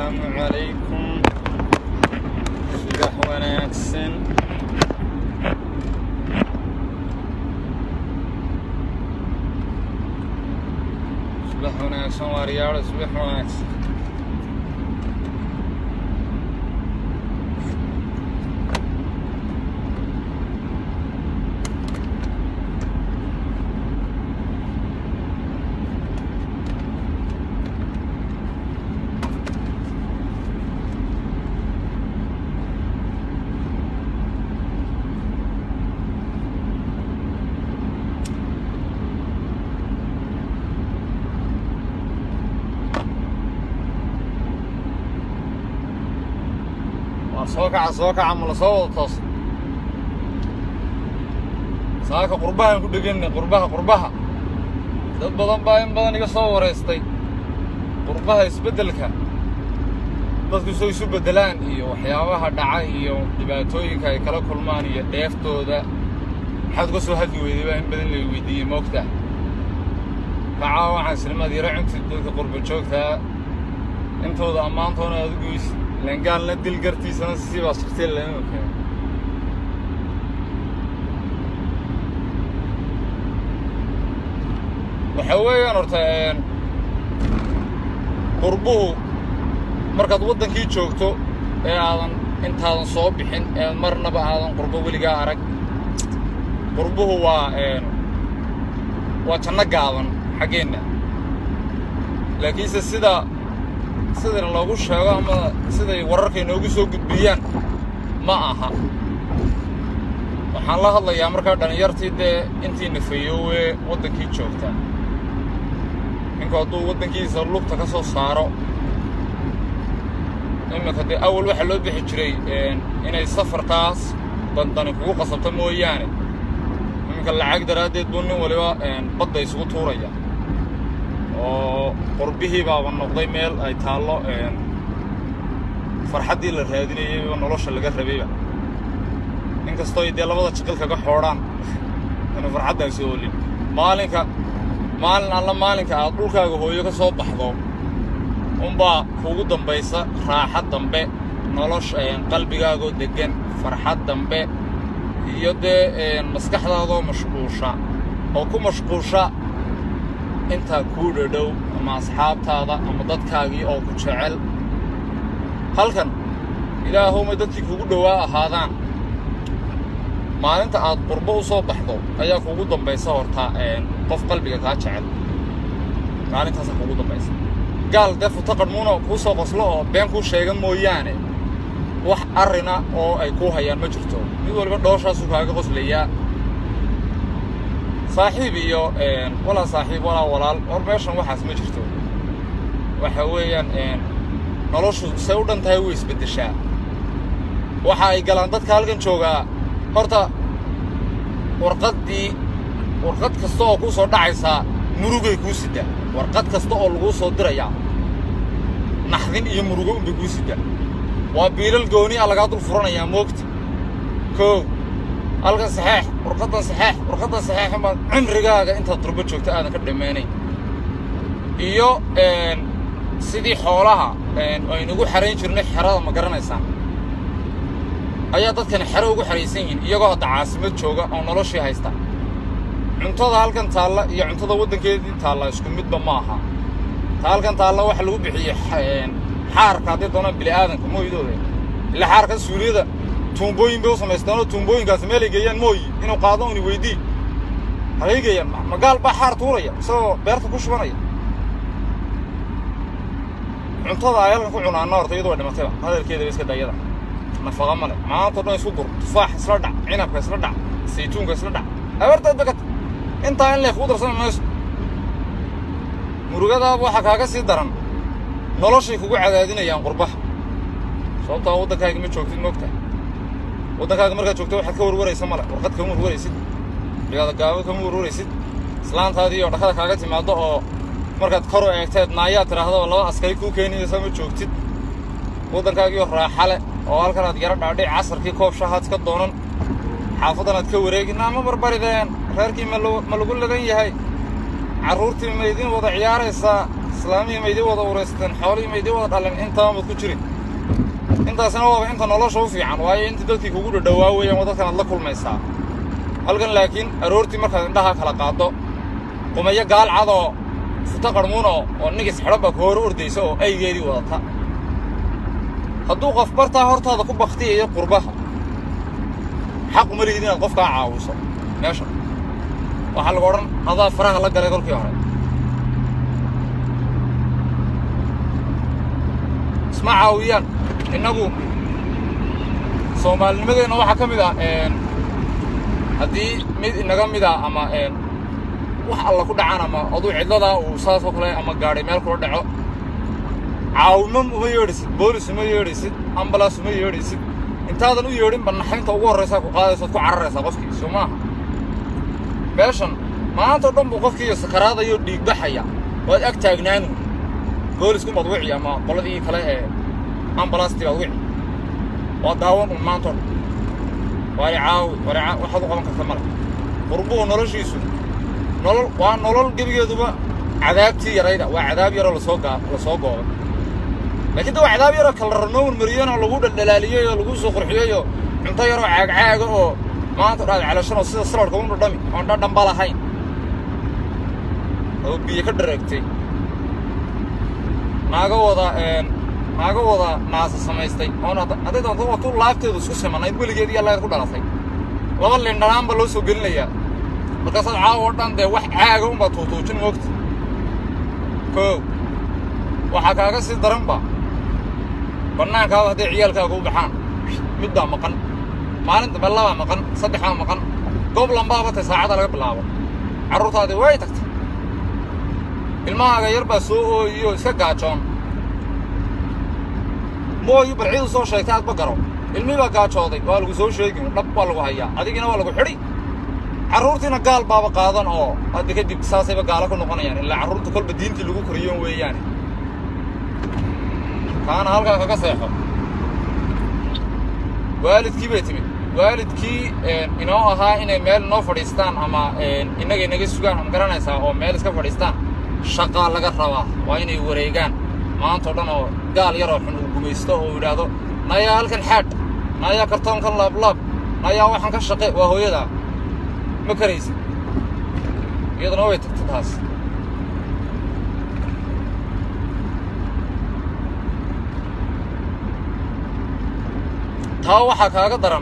asalaamu calaykum subax wanaagsan subax wanaagsan waaryaalo subax wanaagsan waa soo kaca soo kaca ma la soo wada toos saaka qurbahaan ku dheganna qurbaha qurbaha dad badan baa in badan iga soo wareystay qurbaha isbeddelka dadku soo isu beddelaan iyo waxyaabaha dhaca iyo dhibaatooyinka ay kala kulmaan iyo dheeftooda maxaad uga soo hadli weyday baa in badan lay weydiiyey moogta kacaa waxaan silmaad yaro cunti dadka qurba joogtaa intooda ammaantoona aad u goysi langaalna dil gartiisana sii baa shirtee lama keen waxaa weeyaan horta qurbuhu markaad waddankii joogto ee aadan intaadan soo bixin ee marnaba aadan qurbo weligaa arag qurbuhu waa waa janno gaaban xaggeenna laakiinse sida sidana loogu sheego ama siday wararka inoogu soo gudbiyaan ma aha waxaan la hadlayaa markaa dhallinyartii dee intii nafeeyoowe waddankii joogta ninku hadduu waddankiisa lugta ka soo saaro iminka dee awal waxaa loo bixi jiray inay safartaas dandani kugu qasabto mooyaane iminka lacag daraaddeed buu nin waliba badda isugu tuuraya oo qurbihii baaba noqday meel ay taallo farxaddii la raadinayayba nolosha laga rabayba inkastooy dee labada jiqil kaga xoodhaan ina farxaddaasi oolin maalinka maalin alla maalinka aad dhulkaaga hooyo ka soo baxdo unbaa kuugu dambaysa raaxad dambe nolosha qalbigaagoo deggan farxad dambe iyo dee maskaxdaadoo mashquusha oo ku mashquusha intaa kuu dhadhow ama asxaabtaada ama dadkaagii oo ku jecel halkan ilaahowma dadkii kugu dhowaa ahaadaan maalinta aad qurbo u soo baxdo ayaa kuugu dambaysa hortaa qof qalbiga kaa jecel maalintaasaa kuugu dambaysa gaal dee futo qadhmuuna kuu soo qoslo oo been kuu sheegan mooyaane wax arrina oo ay kuu hayaan ma jirto mid waliba dhooshaasuu kaaga qoslayaa saaxiib iyo walaa saaxiib walaa walaal hor meeshan waxaas ma jirto waxa weeyaan noloshu say u dhan tahay way isbeddeshaa waxa ay galaan dadka halkan joogaa horta warqaddii warqad kasta oo kuu soo dhacaysaa murugay kuu sidaa warqad kasta oo laguu soo dirayaa naxdin iyo murugo unbay kuu sidaa waa biilal gooni a lagaa dul furanayaa moogta koow halkan saxeex warqaddan saxeex warqaddan saxeexin baad cimrigaaga intaad durbo joogto aadan ka dhammaanayn iyo sidii xoolaha aynugu xarayn jirnay xerada ma garanaysaan ayaa dadkani xero ugu xahaysan yihiin iyagoo hadda caasimad jooga oo noloshii haysta cuntada halkan taalla iyo cuntada waddankeedii taalla isku midba ma aha ta halkan taalla waxa lagu bixiyey xaarka hadday doonaan bili'aadanka mooydooda ilaa xaarkan suuliyada tuumbooyin bay u samaysteenoo tuumbooyinkaasi meelay geeyaan mooyi inuu qaado uni weydii halay geeyaan magaal baa xaar tuuraya isagoo beerta ku shubanaya cuntada ay halkan ku cunaanna horta iyadu way dhimatayba hadalkeedaba iska dayada nafaqa male maantao dhan isku dur tufaax isla dhac cinabka isla dhac saytuunka isla dhac abartaad bagata intaa in leef kuu darsami mayso murugadaaba waxaa kaaga sii daran noloshay kugu cadaadinayaan qurbaha sababtaa waddankaaga ma joogtid moogtahay waddankaaga markaad joogto waxaad ka warwaraysa male warqad kama warwaraysid cigaada gaabo kama warwaraysid islaantaadii oo dhakada kaaga timaaddo oo markaad kor u eegteed naayaad tidhaahdo oo laba askari kuu keenaysa ma joogtid waddankaagii oo raaxa leh oo halkan aad yaro dhaadhic casarkii koob shahaad ka doonan xaafadan aad ka wareegin ama barbarideen reerkii ma lagu lagan yahay carruurtii ma idin wada ciyaaraysaa islaamihii ma idii wada ureysteen xoolihii ma idii wada dhalin intaba mad ku jirin intaasna waaba inta nolosha u fiican waayo inta dadkii kugu dhadhawaa weeyaan waa dadkan aad la kulmaysaa halkan laakiin aroortii markaad indhaha kala qaaddo qumayo gaal cadoo futo qarmuuno oo nigis xidhan baa ku hor ordaysa oo aygeedii wadata hadduu qof bartaa hortaada ku baktiyayo qurbaha xaq uma lihid inaad qofkaa caawiso meesha waxaa lagu odhan adaa faraha la galay kolkii hore isma caawiyaan innagu soomaalinimadeenna waxaa ka mid ah haddii mid inaga mid ah ama wax alla ku dhacaan ama aduu cidladaa uu saasoo kale ama gaadhay meel kula dhaco caawimo uma yeedhisid boolis uma yeedhisid ambalaas uma yeedhisid intaadan u yeedhinba naxaynta ugu horraysaa ku qaadaysaad ku cararaysaa qofkii soo maaha meeshan maantao dhan buu qofkiiyo sakaraadayoo dhiigbaxaya waad ag taagnaanu boolisku baad wici ama qoladii kale ee ambalaastii baad wici waa daawan un maantao dhan waali caawi waali caawi waxaad u qaban karta male qurbuhu noloshiisu nolol waa nolol gebigeeduba cadaabtii yarayda waa cadaab yaroo lasoo gaa lasoo goobay laakiin de waa cadaab yaroo kala ranoo marmariyeenoo lagu dhaldhalaaliyey oo lagu soo qurxiyey oo cunto yaroo caagcaaga oo maanta dhaad calashanoo sida saladhka u dhadhami oon dhadhanba lahayn oo biyo ka dhareegtay naaga wada naaga wada naasa samaystay oon hadday doonto waa tu laabteedu isku simanayd weligeed iyo allayd ku dhalatay laba lindhanaanba loo soo gelinayaa markaasaad caawa o dhan dee wax caaga unbaa tuutuujin moogta koow waxaa kaaga sii daranba bannaankaaba hadday ciyaalkaaga u baxaan mid baa maqan maalin dambe labaa maqan saddex baa maqan goob lambaaba tay saacada laga bilaabo carruurtaadii way tagtay ilmahaaga yar baa soo ooyiyoo iska gaajoon mooyu bal ciidu soo sheegtay aadba garo ilmihii baa gaajooday waa lagu soo sheegin dhab waa lagu hayaa adigina waa lagu xidhi carruurtiina gaal baaba qaadan oo hadda kadib saasayba gaalo ku noqonayaan ilaa carruurta kolba diintii lagu koriyoon weeyaane kaana halkaa kaga seexo waalidkii bay timid waalidkii inoo ahaa inay meel inoo fadhiistaan ama innaga inaga sugaan ama garanaysaa oo meel iska fadhiistaan shaqaa laga rabaa waa inay wareegaan maantao dhan oo gaal yaroo xun uu gumaysto oo yidhaahdo nayaa halkan xaadh nayaa kartoonkan laablaab nayaa waxaan ka shaqe waa hooyadaa ma karaysid iyaduna way tagta taas taa waxaa kaaga daran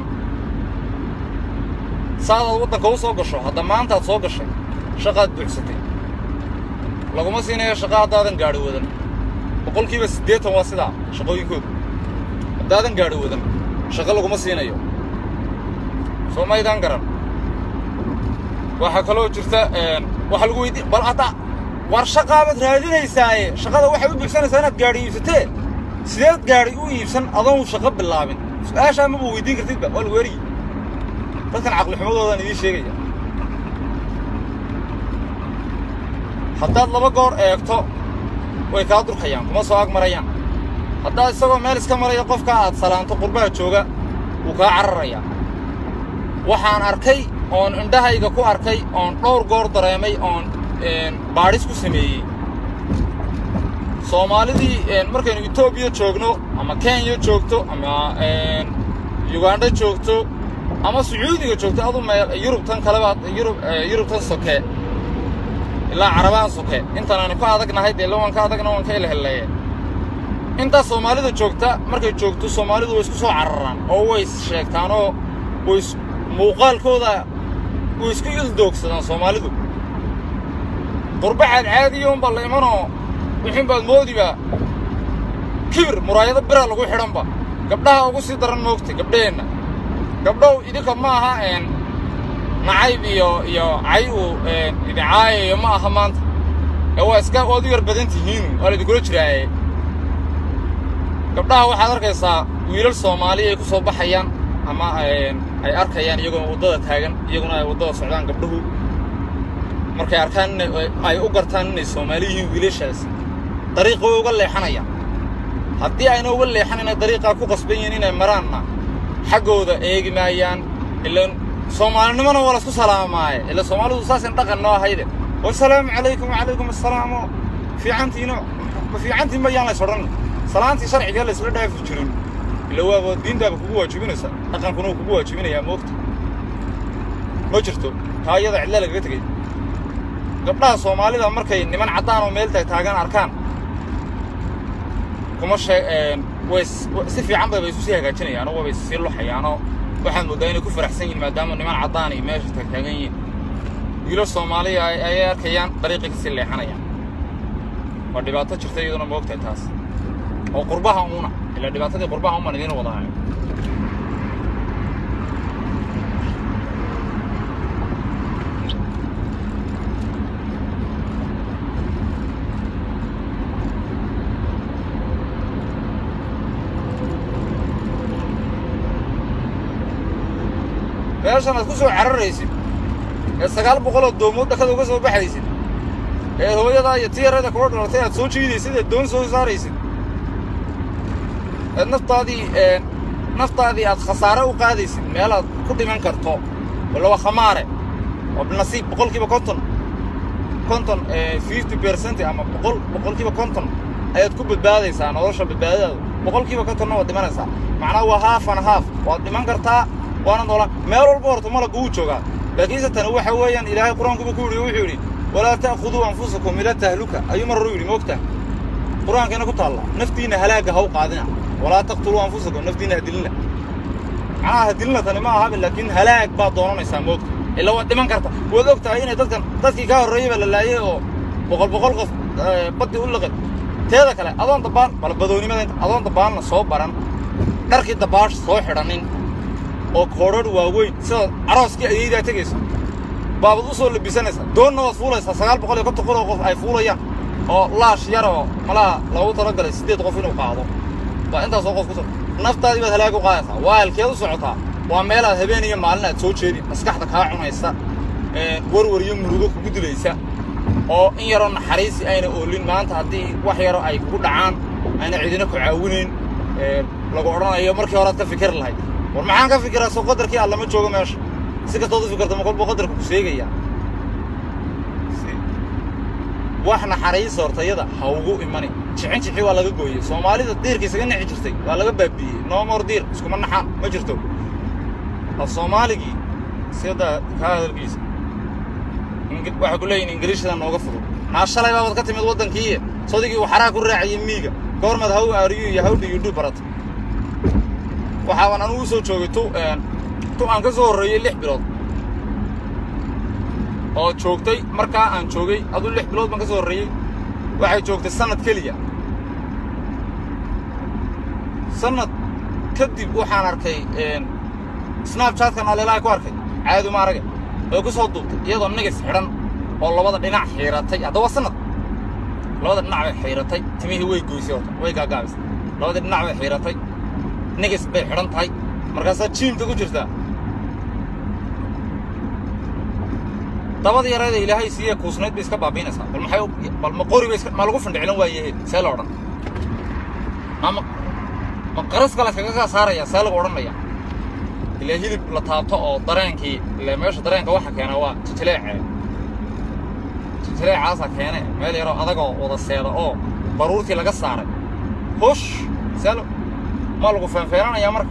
saadaad waddanka u soo gasho hadda maantaad soo gashay shaqaad buuxsatay laguma siinayo shaqa haddaadan gaadhi wadan boqolkiiba siddeetan waa sidaa shaqooyinkoodu haddaadan gaadhi wadan shaqo laguma siinayo soo maydaan garan waxaa kaloo jirta waxaa lagu weydiin bal hadda war shaqaabaad raadinaysaaye shaqada waxay u buuxsanaysaa inaad gaadhi iibsatee sideed gaadhi u iibsan adoon shaqo bilaabin su-aashaa maba weydiin kartidba waa lagu erigi dadkan caqlixumadoodaan idiin sheegaya haddaad laba goor eegto way kaa durkayaan kuma soo ag marayaan haddaad isagoo meel iska maraya qofka aad salaanto qurbaha jooga wuu kaa cararayaa waxaan arkay oon indhahayga ku arkay oon dhowr goor dareemay oon baadhis ku sameeyey soomaalidii markaynu etoobiya joogno ama kenya joogto ama yugandha joogto ama sacuudiga joogto adu meel yurubtan kaleba yurub yurubtan soke ilaa carabaan soke intaan aanu ka adagnahay dee la waan ka adagna waan ka ilheleeye intaa soomaalida joogta markay joogto soomaalidu way isku soo cararaan oo way is sheegtaanoo way muuqaalkooda way isku ildoogsadaan soomaalidu qurbaxaad caadiya unbaa la imanoo wixin baad moodiba kibir muraayado bira lagu xidhanba gabdhaha ugu sii daran moogtay gabdhaheenna gabdhow idinka ma aha nacayb iyo iyo cay uu idicaayayo ma aha maanta ee waa iska waad u yar badan tihiinu waa laidinkula jiraaye gabdhaha waxaad arkaysaa wiilal soomaali ay ku soo baxayaan ama ay arkayaan iyagoo waddada taagan iyaguna ay waddada socdaan gabdhuhu markay arkaan ina ay u gartaan inay soomaali yihiin wiilashaasi dariiqa way uga leexanayaan haddii ayna uga leexanayna dariiqaa ku qasban yihiin inay maraanna xaggooda eegi maayaan ilaan soomaalinimona waa laisku salaamaaye ila soomaalidu saasin dhaqan noo ahayde wasalaamu calaykum wacalaykum assalaamo fiicantiino ma fiicantii ma yaan lays odhan salaantii sharciga laysla dhaafi jirin ila waaba diintaaba kugu waajibinaysa dhaqankuna uu kugu waajibinayaa moogta ma jirto taa iyada cidla lagaga tegay gabdhaha soomaalida markay niman caddaan oo meel taag taagan arkaan kuma shee way si fiican bay bay isu sii hagaajinayaan oo wabay sii luxayaanoo waxaad mooddaa inay ku faraxsan yihin maadaama niman caddaan iyo meesha taagtaagan yihiin wiilo soomaaliya ayay arkayaan dariiqii kasii leexanayaan waa dhibaato jirta iyaduna ma ogtahay taas oo qurbaha uuna ilaa dhibaatadii qurbaha uman idiin wadaayo meeshan aad ku soo cararaysid ee sagaal boqoloo doomood dhakada uga soo baxaysid ee hooyadaa iyo tiyarada kula dhalatay aad soo jiidaysid ee doon soo saaraysid eed naftaadii naftaadii aad khasaare u qaadaysid meel aad ku dhiman karto walla waa khamaare oo nasiib boqolkiiba konton konton fifty percent ama boqol boqolkiiba konton ayaad ku badbaadaysaa nolosha badbaadadaadu boqolkiiba kontonna waad dhimanaysaa macnaha waa haaf an haaf waad dhiman kartaa waana noolaan meel walba horta malaggu wuu joogaa laakiinse tani waxa weeyaan ilaahay qur-aankuba ku yidhi wuxuu yidhi walaa ta'khuduu anfusakum ila tahluka ayuu mar horu yidhi moogta qur-aankeena ku taalla naftiinna halaagga ha u qaadina walaa taqtuluu anfusakum naftiinna hadilina macnaha hadilina tani ma ahabe laakiin halaag baad doonanaysaa moogta ila waad dhiman karta waad og tahay inay dadkan dadkii kaa horreeyey baa la laayay oo boqol boqol qof baddii u liqay teeda kale adoon dabaan bal badoonnimada inta adoon dabaanna soo baran dharkii dabaash soo xidhanin oo koodhadh waaweyn sida carooskii ayaydaa tegaysa baabad u soo labisanaysa doonna waad fuulaysaa sagaal boqol iyo konton kun oo qof ay fuulayaan oo laash yar oo malaha loogu talagalay siddeed qof inuu qaado waa intaasoo qof ku so naftaadii baad halaag u qaadaysaa waa halkeed u socotaa waa meelaad habeen iyo maalin aad soo jeedin maskaxda kaa cunaysa warwar iyo murugo kugu dilaysa oo in yaroo naxariisi ayna oolin maanta haddii wax yaro ay kugu dhacaan ayna cidina ku caawinayn lagu odhanayo markii horead ka fikir lahayd war maxaan ka fikiraa soo qadarkii allama joogo meesha si kastood u fikirta ma kolba qadarka ku seegayaa wax naxariis hortayada ha ugu imani jicin jixi waa laga gooyey soomaalida diirka isaga nici jirtay waa laga baabiiyey noomor diir iskuma naxaan ma jirto af soomaaligii sida kaa hadalkiisa waxay ku leeyihin ingiriishada nooga fudud naa shalay baabaad ka timid waddankiiye sodigii uu xaraa ku raacayay miiga goormaad how aariyu iyo how do you do barata waxaaban anugu u soo joogay tu tu aan ka soo horreeyey lix bilood oo joogtay markaa aan joogay aduu lix bilood baan ka soo horreeyey waxay joogtay sannad keliya sannad kadib waxaan arkay snabchatkan aleelaha ku arkay caadi ma araga oo ku soo duubtay iyadoo nigis xidhan oo labada dhinac xiiratay haddaba sannad labada dhinac bay xiiratay timihii way goysay horta way gaagaabisay labada dhinac bay xiiratay nigis bay xidhan tahay markaasaa jiimka ku jirtaa dabada yareeda ilaahay siiye kuusnayd bay iska baabiinaysaa bal maxay bal ma qori bay ma lagu findhicilan waayaheed see la odhan ama ma qaraska la iskaga kaa saaraya see lagu odhanaya ilaa hilib la taabto oo dareenkii ilaa meesha dareenka waxa keena waa jijileecee jijileecaasaa keene meel yaroo adagoo wada seeda oo baruurtii laga saaray hush see ma lagu feenfeenanayaa marka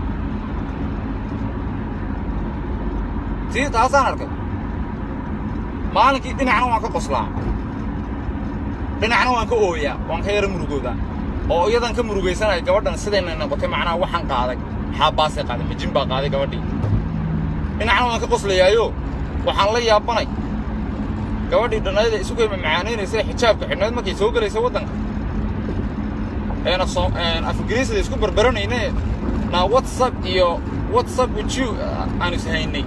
tii taasaan arkay maalinkii dhinacna waan ka qoslaa dhinacna waan ka ooyaa waan ka yaro murugoodaa oo iyadan ka murugaysanaya gabadhan sidayna noqotay macnaha waxaan qaaday xaabbaasay qaaday majin baa qaaday gabadhii dhinacna waan ka qoslayaayo waxaan la yaabanay gabadhii dhannayada isu kayma macaanaynaysa xijaabka xidhnayd markay soo gelaysa waddanka eena soo af ingiriisida isku barbaranayne naa whatsapp iyo whatsapp with you aan is haynay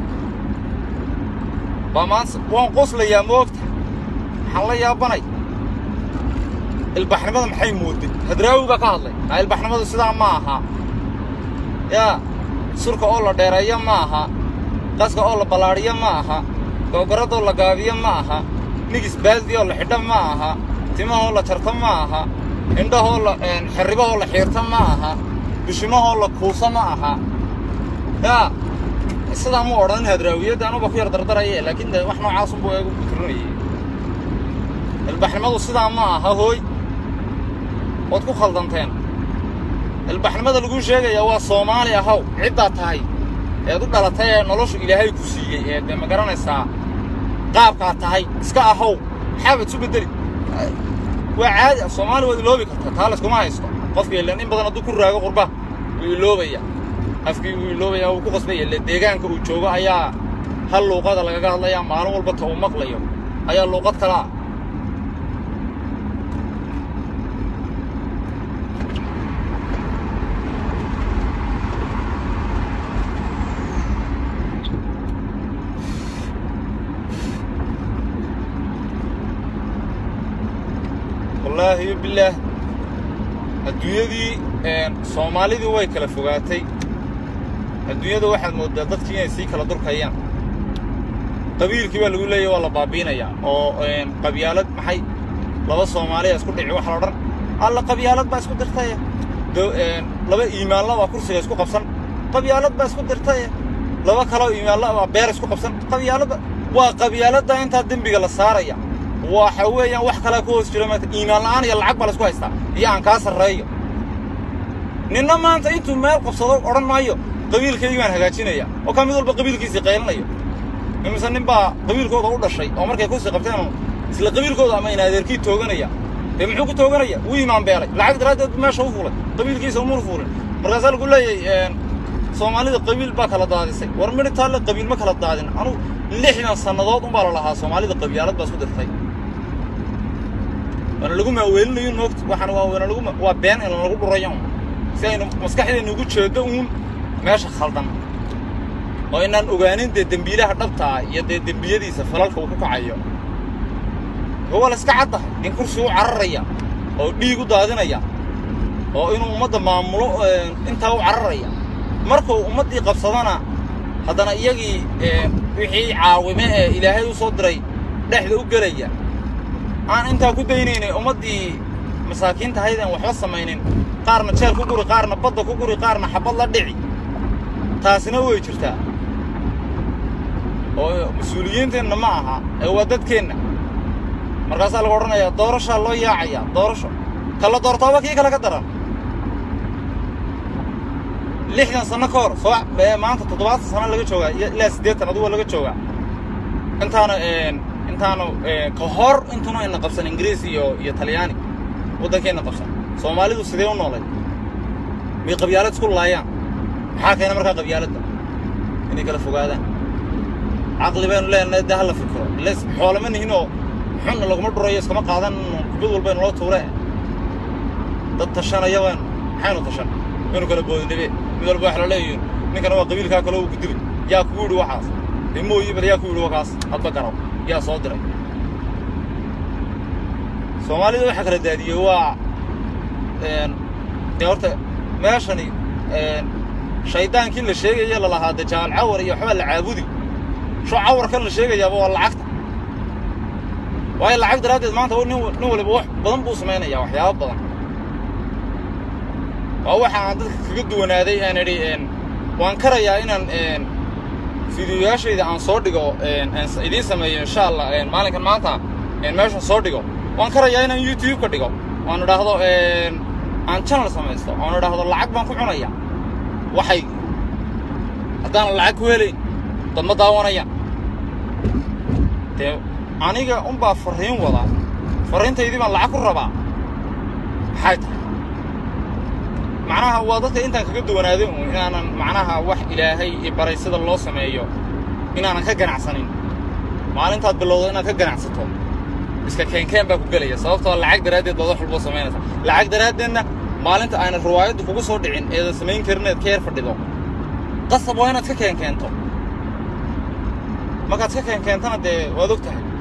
baa maanta waan qoslayaa moogta waxaan la yaabanay ilbaxnimada maxay mooday hadraawi baa ka hadlay aa ilbaxnimadu sidaa ma aha yaa surka oo la dheereeyo ma aha qaska oo la ballaadhiyo ma aha googoradoo la gaabiyo ma aha nigis baaldi oo la xidho ma aha timahoo la jarto ma aha indhahoo la xerribahoo la xiirto ma aha bishimahoo la kuuso ma aha yaa sidaa mu odhan hadraawiyadda anuba ku yar dardaraye laakiin de wax noocaasunbuu eegu butirinayay ilbaxnimadu sidaa ma aha hooy ood ku khaldanteen ilbaxnimada laguu sheegayaa waa soomaali ahaw ciddaa tahay eed u dhalatay ee noloshu ilaahay ku siiyey ee dee ma garanaysaa qaabkaa tahay iska ahaw maxaabaad isu beddeli waa caadi ah soomaali waad iloobi kartaa taa layskuma haysto qofka ilan in badan hadduu ku raago qurba wuu iloobaya afkii wuu iloobaya wuu ku qasbaya ile deegaanka uu joogo ayaa hal luuqada lagaga hadlayaa maalin walba ta uu maqlayo ayaa luuqad kala ah wallaahi bilaah adduunyadii soomaalidii way kala fogaatay adduunyada waxaad mooddaa dadkii inay sii kala durkayaan qabiilkii baa lagu leeyahy waa la baabiinayaa oo qabyaalad maxay laba soomaaliya isku dhici waxa la odhan alla qabyaalad baa isku dirtaye laba iimaanla baa kursiga isku qabsan qabyaalad baa isku dirtaye laba kaloo iimaanla baa beer isku qabsan qabyaaladda waa qabyaaladda intaa dembiga la saaraya waxa weeyaan wax kalaa ku hoos jira maanta iimaan la'aan iyo lacag baa la isku haystaa iyo aan kaa sarreeyo ninna maanta intuu meel qabsado odhan maayo qabiilkaygii baan hagaajinaya oo ka mid walba qabiilkiisii qaylinayo imise nin baa qabiilkooda u dhashay oo markay kursi qabteen isla qabiilkooda ama in adeerkii tooganaya dee muxuu ku tooganaya wuu iimaan beelay lacag daraaddeed meesha u fuulay qabiilkiisa umur fuulin markaasaa lagu leeyahay soomaalida qabiil baa kala daadisay war midhi taalle qabiil ma kala daadin anugu lixdan sannadood unbaa la lahaa soomaalida qabyaalad baa isku dirtay waana lagu maaweelinayo moogta waxaan waa waana lagu waa been in lagu dhurayo si aynu maskaxdeenna ugu jeedo uun meesha khaldan oo inaan ogaanin dee dembiilaha dhabta ah iyo dee dembiyadiisa falalka uu ku kacayo waa la iska caddahay nin kursi u cararaya oo dhiig u daadinaya oo inuu ummadda maamulo intaa u cararaya markuu ummaddii qabsadana haddana iyagii wixii caawime ee ilaahay u soo diray dhexda u gelaya aan intaa ku daynaynay ummaddii masaakiinta haydeen waxba samaynin qaarna jeel ku guri qaarna badda ku guri qaarna xabad la dhici taasina way jirtaa oo mas-uuliyiinteenna ma aha ee waa dadkeenna markaasaa lagu odhanayaa doorashaa loo yaacayaa doorasho kala doortaaba kii kale ka daran lixdan sanno ka hor soo maanta toddobaatan sano laga joogaa ilaa siddeetan adugu laga joogaa intaana intaanu ka hor intuna ina qabsan ingiriis iyo iyo talyaani waddankeenna qabsan soomaalidu sidee u noolay may qabyaalad isku laayaan maxaa keena markaa qabyaaladda inay kala fogaadaan caqli baynu leenahay dee hala fikiro les xoolama nihinoo xunna laguma dhurayo iskama qaadan kubad walbaynu loo tuure dad tashanaya baynu maxaynu tashan waynu kala boodinabe mid walba wax la leeyihin ninkana waa qabiilkaa kaloo uu ku dilay yaa kugu yidhi waxaas dee mooyi bal yaa ku yidhi wakaas hadba garaw yaa soo diray soomaalida waxa kala daadiyey waa dee horta meeshani shaydaankii la sheegaya lalahaa dee jaal cawar iyo waxbaa la caabudi sho cawarkan la sheegayaaba waa lacagta waayo lacag daraaddeed maanta nin nin waliba wax badan buu samaynayaa waxyaabo badan waa waxa aan dadka kaga duwanaaday aan idhi waan karayaa inaan fideoyaashayda aan soo dhigo idiin sameeyo insha allah maalinkan maanta meeshan soo dhigo waan karayaa inaan youtube ka dhigo oan idhaahdo aan channel samaysto oan idhaahdo lacag baan ku cunaya waxay haddaan lacag ku helayn dad ma daawanaya dee aniga unbaa farriin wada farriintaydii baan lacag ku rabaa maxay tahay macnaha waa dadka intaan kaga duwanaaday uun inaanan macnaha wax ilaahay i baray sida loo sameeyo inaanan ka ganacsanin maalintaad bilowdo inaad ka ganacsato iska keenkeen baa ku gelaya sababtoo lacag daraaddeed baad wax walba samaynaysaa lacag daraaddeedna maalinta ayna riwaayaddu kugu soo dhicin eedan samayn karin eed ka yar fadhido qasab waa inaad ka keenkeento markaad ka keenkeentana dee waad og tahay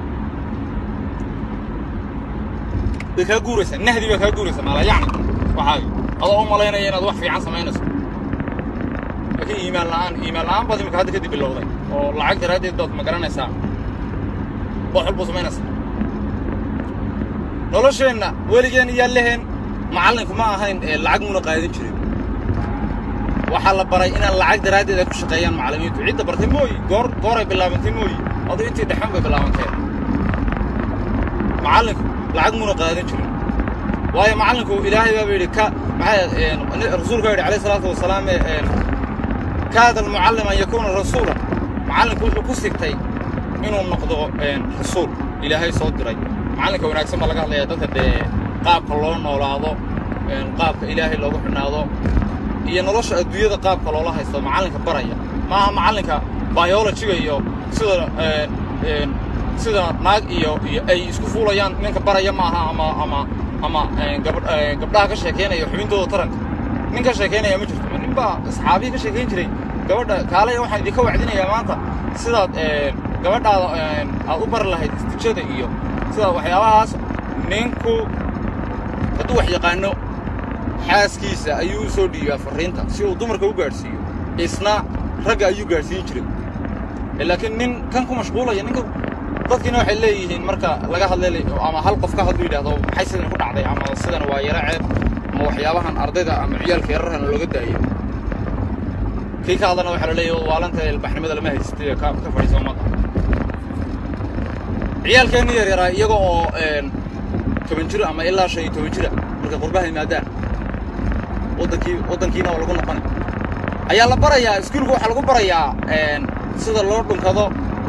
way kaa guuraysaa nahdi baa kaa guuraysaa maala yacni waxaaga adoo u malaynaya inaad wax fiican samaynayso laakiin iimaan la'aan iimaan la'aan baad imika hadda kadib bilowday oo lacag daraaddeed baad ma garanaysaa wax walbuu samaynaysaa nolosheenna weligeen iyaa leheen macallinku ma ahayn ee lacag muna qaadan jirin waxaa la baray inaan lacag daraaddeed ay ku shaqeeyaan macallimiintu cidda bartay mooyi goor gooray bilaabantay mooyi aduu intii dhexan bay bilaabanteen macallinku lacag muna qaadan jirin waayo macallinku ilaahay baaba yidhi ka maxaa rasuulka yidhi calayhi salaatu wasalaam kaada almucallim an yakuuna rasuula macallinku wuxuu ku sigtay inuu noqdo rasuul ilaahay soo diray macallinka wanaagsan baa laga hadlayaa dadka dee qaabka loo noolaado qaabka ilaahay loogu xidhnaado iyo nolosha adduunyada qaabka loola haysto macallinka baraya maaha macallinka biologiga iyo sida sida naag iyo iyo ay isku fuulayaan ninka baraya maaha ama ama ama gabdhaha ka sheekaynaya xubintooda taranka nin ka sheekaynaya ma jirto nin baa asxaabiyi ka sheekayn jiray gabadha kaalaya waxaan idinka wacdinayaa maanta sidaad gabadhaada aad u bari lahayd istijada iyo sida waxyaabahaas ninku hadduu wax yaqaano xaaskiisa ayuu u soo dhiibaa farriinta si uu dumarka u gaadhsiiyo isna ragga ayuu gaadhsiin jiray laakiin nin kan ku mashquulaya ninka dadkiina waxay leeyihiin marka laga hadlay ama hal qof ka hadlu yidhahdo maxay sidan ku dhacday ama sidan waa yaro ceeb ama waxyaabahan ardayda ama ciyaalka yararhan looga daayo kii ka hadlana waxaa la leeyahay waalanta ilbaxnimada lama haystay ka ka fadhiisa ummadda ciyaalkeenna yar yaraa iyaga oo toban jiro ama ilaa shan iyo toban jira markay qurbaha yimaadaan waddankii waddankiina oo lagu noqonay ayaa la barayaa iskuulka waxaa lagu barayaa sida loo dhunkado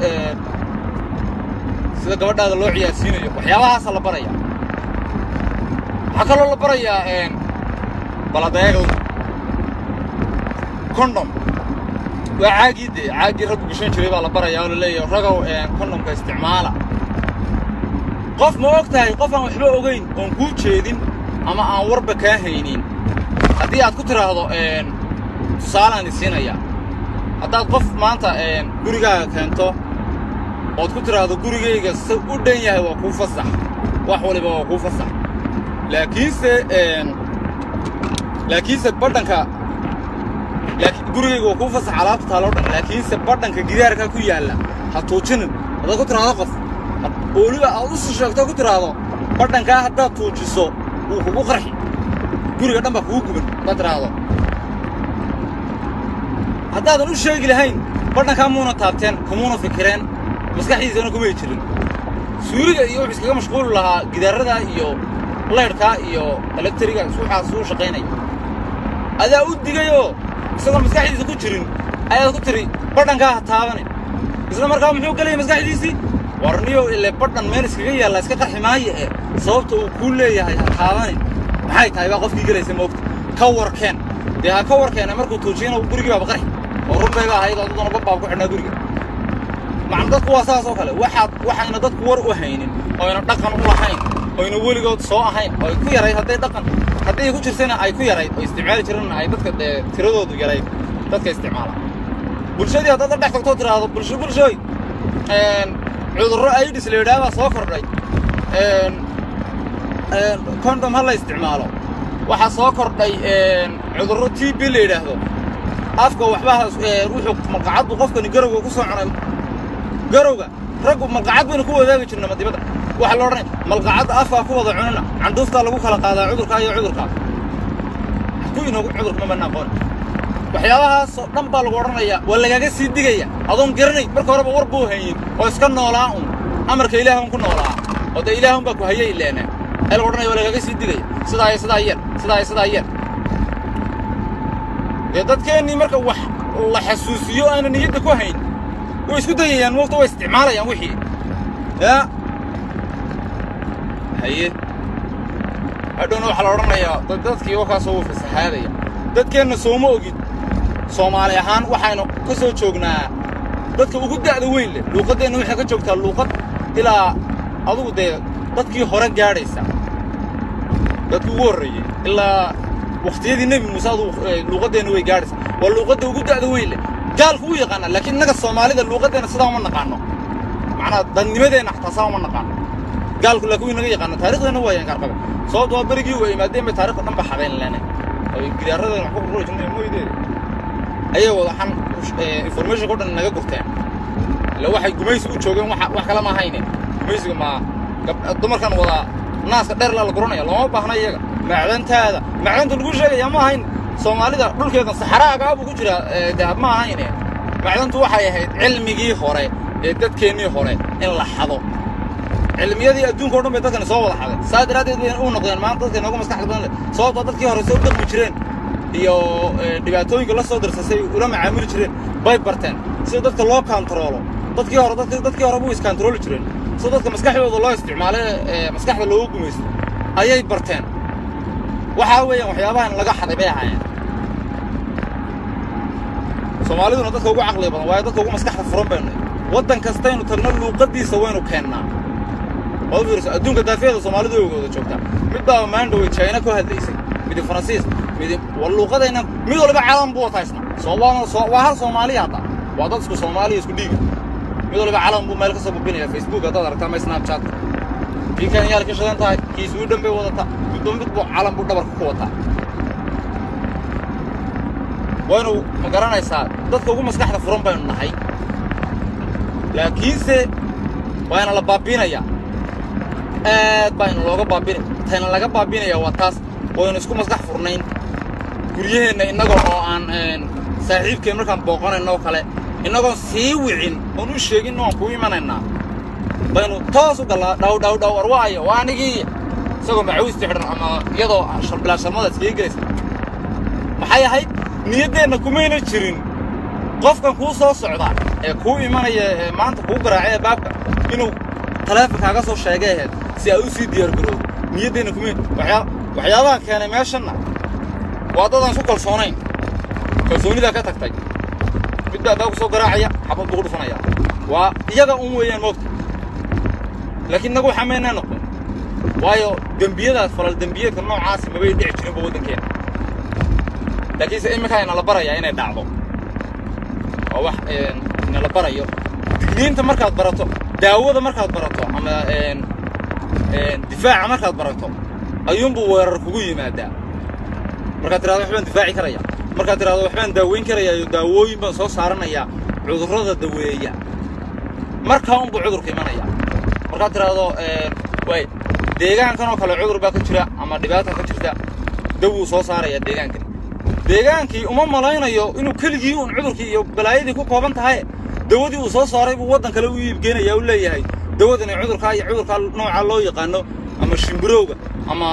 sida gabadhaada loo ciyaarsiinayo waxyaabahaasa la baraya waxaa kaloo la barayaa baladeegda condom waa caagii dee caaggii raggu gashan jiray baa la barayaa oo la leeyahay ragow condomka isticmaala qof ma og tahay qof aan waxba ogayn oon kuu jeedin ama aan warba kaa haynin haddii aad ku tidhaahdo tusaalaan isiinaya haddaad qof maanta gurigaaga keento ood ku tidhaahdo gurigayga se u dhan yahay waa kuu fasax wax waliba waa kuu fasax laakiinse laakiinse badhanka gurigayga waa kuu fasax alaabta taaloo dhan laakiinse badhanka gidaarka ku yaalla ha tuujinin haddaad ku tidhaahdo qof weliba aad u sii sheegto ku tidhaahdo badhankaa haddaad tuujiso wuu kugu qarxi guriga dhan baa kugu guban haddaad tidhaahdo haddaadan u sheegi lahayn badhankaa muuna taabteen kumuuna fikireen maskaxdiisana kumay jirin suuliga iyo wuxuu iskaga mashquuli lahaa gidaarada iyo laydhkaa iyo elektriga waxaas uu shaqaynaya adaa u digayoo isagoon maskaxdiisa ku jirin ayaad ku tiri badhankaa ha taabane isla markaa muxuu gelaya maskaxdiisii warniyow ile badhan meel iskaga yaalla iska qarxi maayo ee sababta uu kuu leeyahay ha taabane maxay tahay baa qofkii gelaysa moogta ka warkeen dee ha ka warkeena markuu tuujiyana gurigii baaba qarxi oo run bayba ahayd oo daduna babbaab ku xidhnaa guriga macna dadku waa saas oo kale waxaad waxayna dadku war u haynin oyna dhaqan u lahayn oyna weligood soo ahayn oo ay ku yarayd hadday dhaqan hadday ku jirtayna ay ku yarayd oo isticmaali jirana ay dadka dee tiradoodu yarayd dadka isticmaala bulshadii haddaad la dhex tagtoo tidhaahdo bulsho bulshooy cudurro aidis la yidhaha baa soo kordhay condom ha la isticmaalo waxaa soo kordhay cudurro t b la yidhaahdo afka waxbaa wuxuu malqacad buu qofkani garowga ku soo cunay garowga raggu malqacad baynu ku wadaagi jirna madibadda waxaa la odhanaya malqacadda afkaa ku wada cunina candhuuftaa lagu kala qaadaa cudurkaa iyo cudurkaa ku inoogu cudurka ma banna aqoon waxyaabahaasoo dhan baa lagu odhanayaa waa lagaaga sii digaya adoon garanay marka horeba war buu hayin oo iska noolaa un amarka ilaah un ku noolaa oo dee ilaah un baa ku hayay ileene ee lagu odhanaya waa lagaaga sii digaya sidaa iyo sidaa yeel sidaa iyo sidaa yeel dee dadkeennii marka wax la xasuusiyo aana niyadda ku hayn way isku dayayaan moogta way isticmaalayaan wixii yaa haye hadhowna waxaa la odhanayaa dadkii wakaasoo wuu fasahaadaya dadkeenna sooma ogid soomaali ahaan waxaynu ka soo joognaa dadka ugu da'da weyn leh luuqaddeenna waxay ka joogtaa luuqad ilaa adugu dee dadkii hore gaadhaysa dadkii ugu horreeyey ilaa wakhtiyadii nebi muuse adu luuqaddeenna way gaadhaysaa waa luuqadda ugu da'da weyn leh gaalku wuu yaqaanaa laakiin innaga soomaalida luuqaddeenna sidaa uma naqaano macnaa dadnimadeenna xataa saa uma naqaano gaalku laakiin wuu inaga yaqaana taariikhdeenna waa yangaarqabe sababto waa berigii waa imaadeen bay taarikhda dhan ba xadayn leenay oo gidaaradan wax ku qurquri jirnay mooydeeda ayay wadaxan information oo dhan naga gurteen ila waxay gumaysi u joogeen wax wax kale ma ahayne gumaysiga ma dumarkan wada naaska dheer la guranaya looma baahna iyaga macdantaada macdanta lagu sheegaya ma ahayn soomaalida dhulkeeda saxaraagaa buu ku jiraa dahab ma ahayne macdantu waxay ahayd cilmigii hore ee dadkeennii hore in la xado cilmiyadii adduunka o dhan bay dadkani soo wada xaday saa daraaddeed bay u noqdeen maanta dadka inoogu maskaxda badan leh sababtoo dadkii hore soo dhaqmi jireen iyo dhibaatooyinka la soo darsasay ula macaamili jireen bay barteen sida dadka loo kantaroolo dadkii hore dadk dadkii hore buu iskantarooli jireen sida dadka maskaxdooda loo isticmaale ee maskaxda loogu gumaysto ayay barteen waxaa weeyaan waxyaabahan laga xaday bay ahaayeen soomaaliduna dadka ugu caqliga badan waayo dadka ugu maskaxda furan baynu waddan kastaynu tagno luuqadiisa waynu keennaa waad u fiirso adduunka daafiyada soomaalidu way wada joogtaa mid baa maandhowey china ku hadlaysay midi faransiis midi war luuqadayna mid waliba calan buu wata isna soomaal waa hal soomaaliya hadda waa dad isku soomaaliya isku dhiiga mid waliba calan buu meel ka soo bubinaya facebook haddaad aragtaa ama snapchat kii kenyaal ka shidan tahay kii sweden bay wadataa midba mid buu calan buu dhabarka ku wataa waynu ma garanaysaa dadka ugu maskaxda furan baynu nahay laakiinse waana la baabiinayaa aad baa ina looga baabinaya tayna laga baabinaya waa taas waynu isku maskax furnayn guryaheenna innagoo oo aan saaxiibkeen markaan booqanayno oo kale innagoon sii wicin oon u sheegin oan kuu imanaynaa baynu toos u gallaa dhaw dhaw dhaw war waayo waa anigii isagoo macawisti xidhan ama iyadoo bilaa sharmada iskaga gelaysa maxay ahayd niyaddeenna kumayna jirin qofkan kuu soo socda ee kuu imanaya ee maanta kuu garaacay baabka inuu taleefonkaaga soo sheegay ahayd si aad u sii diyaargaroodo niyaddeenna kumay waxyaabaha keenay meeshanna waa dadaan isku kalsoonayn kalsoonidaa ka tagtay mid baa baa ku soo garaacaya xabad buu ku dhufanaya waa iyaga un weeyaan moogta laakiin innagu waxaa maynaa noqon waayo dembiyadaas falal dembiyeedka noocaasi mabay dhici jirinba waddankeena laakiinse iminkaa inala barayaa inay dhacdo waa wax inala barayo digniinta markaad barato daawada markaad barato ama difaaca markaad barato ayuunbuu weerar kugu yimaadaa markaad tirahdo waxbaan difaaci karaya markaad tirahdo waxbaan daaweyn karayaayo daawooyin baan soo saaranayaa cudurrada daweeya markaa unbuu cudurka imanaya markaad tirahdo way deegaankan oo kale cudur baa ka jira ama dhibaata ka jirta dawuu soo saarayaa deegaankan deegaankii uma malaynayo inuu keligii uun cudurkii iyo balaayadii ku kooban tahay dawadii uu soo saaray buu waddan kale u iibgeenaya u leeyahay dawadani cudurkaa iyo cudurkaa noocaa loo yaqaano ama shimbirowga ama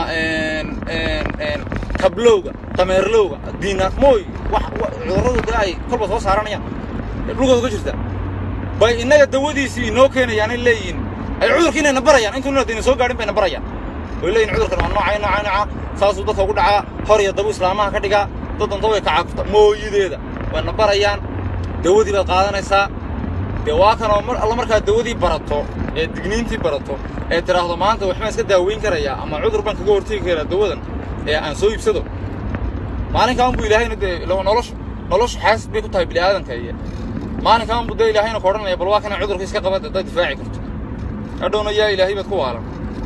kablowga dameerlowga diinaarmooy wax cudurradu dee ay kolba soo saaranayaan dhulkooda ka jirta bay innaga dawadiisii inoo keenayaanay leeyihiin ay cudurkii inayna barayaan intuuna dayna soo gaadhin bayna barayaan way leeyihin cudurkan waa noocay noocay nooca saasuu dadka ugu dhacaa hor iyo dabu islaamaha ka dhigaa dad danta way kacagta mooyideeda wayna barayaan dawadii baad qaadanaysaa dee waa kanoo mar alla markaad dawadii barato ee digniintii barato ee tidhaahdo maanta waxbaan iska daaweyn karayaa ama cudur baan kaga hortegi karaa dawadan ee aan soo iibsado maalinkaan buu ilaahayna dee noloshu noloshu xaasid bay ku tahay bini aadanka iyo maalinkaan buu dee ilaahayna ka odhanaya bal waa kana cudurka iska qabada haddaad difaaci karto hadhowna yaa ilaahay baad ku waalan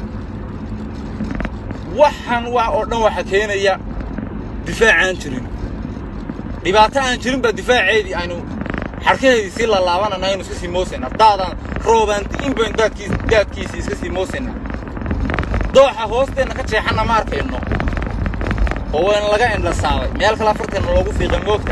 waxaan wax oo dhan waxa keenaya difaac aan jirin dhibaato aan jirin baa difaaceedii aynu xarkaheedii sii laalaabanana aynu iska sii moosayna daadaan roobaan di'in bayn daadkiis daadkiisii iska sii moosayna dooxa hoosteenna ka jeexanna ma arkayno oo wayna laga indhasaabay meel kale afarteenna loogu fiiqay moogta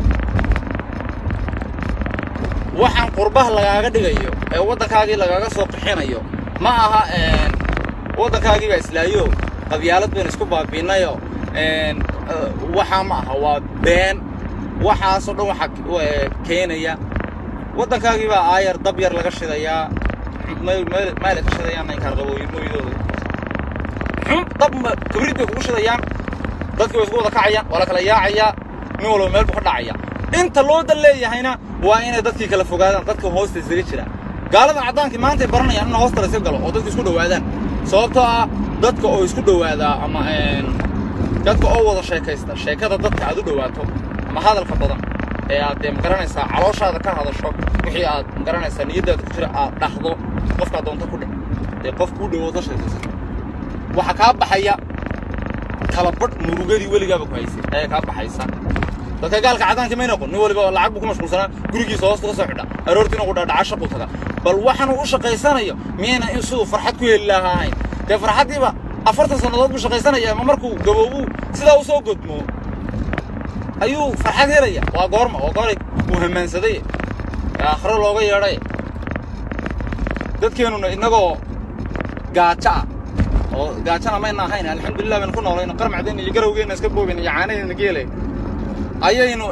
waxaan qurbaha lagaaga dhigayo ee waddankaagii lagaaga soo qixinayo ma aha waddankaagii baa islaayo qabyaalad baynu isku baabiinnayo waxaa ma aha waa been waxaasoo dhan waxaa keenaya waddankaagii baa aayar dab yar laga shidayaa mayle ka shidayaan inkaan qabooyin mooydooda xun dab kabrid bay kugu shidayaan dadkii way isku wada kacayaan waa la kala yaacayaa nin walba meel buu ka dhacaya inta loo dan leeyahayna waa inay dadkii kala fogaadaan dadka hoosta isaga jira gaalada caddaankii maantay baranayaan in hoosta la iska galo oo dadku isku dhowaadaan sababtoo ah dadka oo isku dhowaadaa ama dadka oo wada sheekaysta sheekada dadka aad u dhowaato ama hadalka badan ee aad dee magaranaysaa calooshaada ka hadasho wixii aad magaranaysaa niyaddaada ku jira aad dhahdo qofkaad doonto ku dheh dee qof kuu dhowood la sheekaysa waxaa kaa baxaya talabadh murugadii weligaaba ku haysay ayaa kaa baxaysa dadka gaalka caddaanka may noqon nin waliba lacag buu ku mashquulsanaa gurigiisa hoosta ka soo xidha aroortiina ugu dhadhaca shaqu taga bal waxaanu u shaqaysanayo miyayna in siduu farxad ku heli lahaa ahayn dee farxaddiiba afartan sannadood buu shaqaysanaya ama markuu gaboobuu sidaa u soo godmo ayuu farxad helaya waa goorma waa gooray uu hamaansaday ee aakhiro looga yeedhay dadkeennuna innagoo gaajo ah oo gaajana mayna ahayn alxamdulilah baynu ku noolayno qarmacdeenna iyo garowgeenna iska boobeyna iyo caanaheenna geelay ayaynu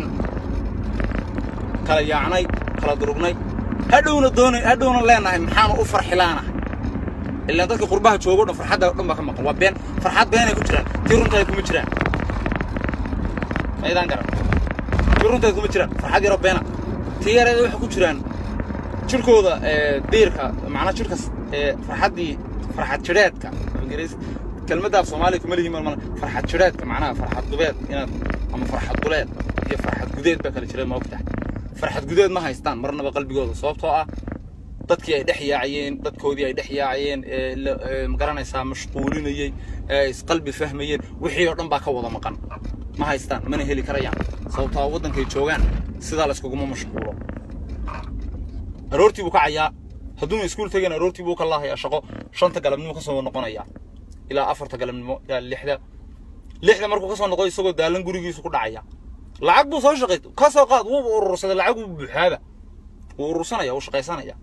kala yaacnay kala durugnay hadhowna doonay hadhowna leenahay maxaanu u farxilaanahay ilaan dadka qurbaha joogo dhan farxadda dhan baa ka maqan waa been farxad beenay ku jiraan tii runtaay kuma jiraan maydaan garan tii runtaay kuma jiraan farxad yaroo beena tii yareeda waxay ku jiraan jirkooda diirka macnaa jirka farxaddii farxad jidheedka kelmadda af soomaaliya kuma lihi mal farxad jidheedka macnaha farxad dubeed inaad ama farxad duleed iyo farxad gudeed baa kala jira ma ogtahay farxad gudeed ma haystaan marnaba qalbigooda sababtoo ah dadkii ay dhex yaacayeen dadkoodii ay dhex yaacayeen ma garanaysaa mashquulinayey ee isqalbi fahmayeen wixii oo dhan baa ka wada maqan ma haystaan mana heli karayaan sababtoo waddankay joogaan sidaa la iskuguma mashquulo aroortii buu kacayaa hadduuna iskuul tegeen aroortii buu ka laahayaa shaqo shanta galabnimo ka soo noqonayaa ilaa afarta galabnimo ilaa lixda lixda markuu ka soo noqo isagoo daalan gurigiisu ku dhacaya lacag buu soo shaqay ka soo qaad wuuba urursaday lacag wuu buuxaaba wuu urursanaya wuu shaqaysanaya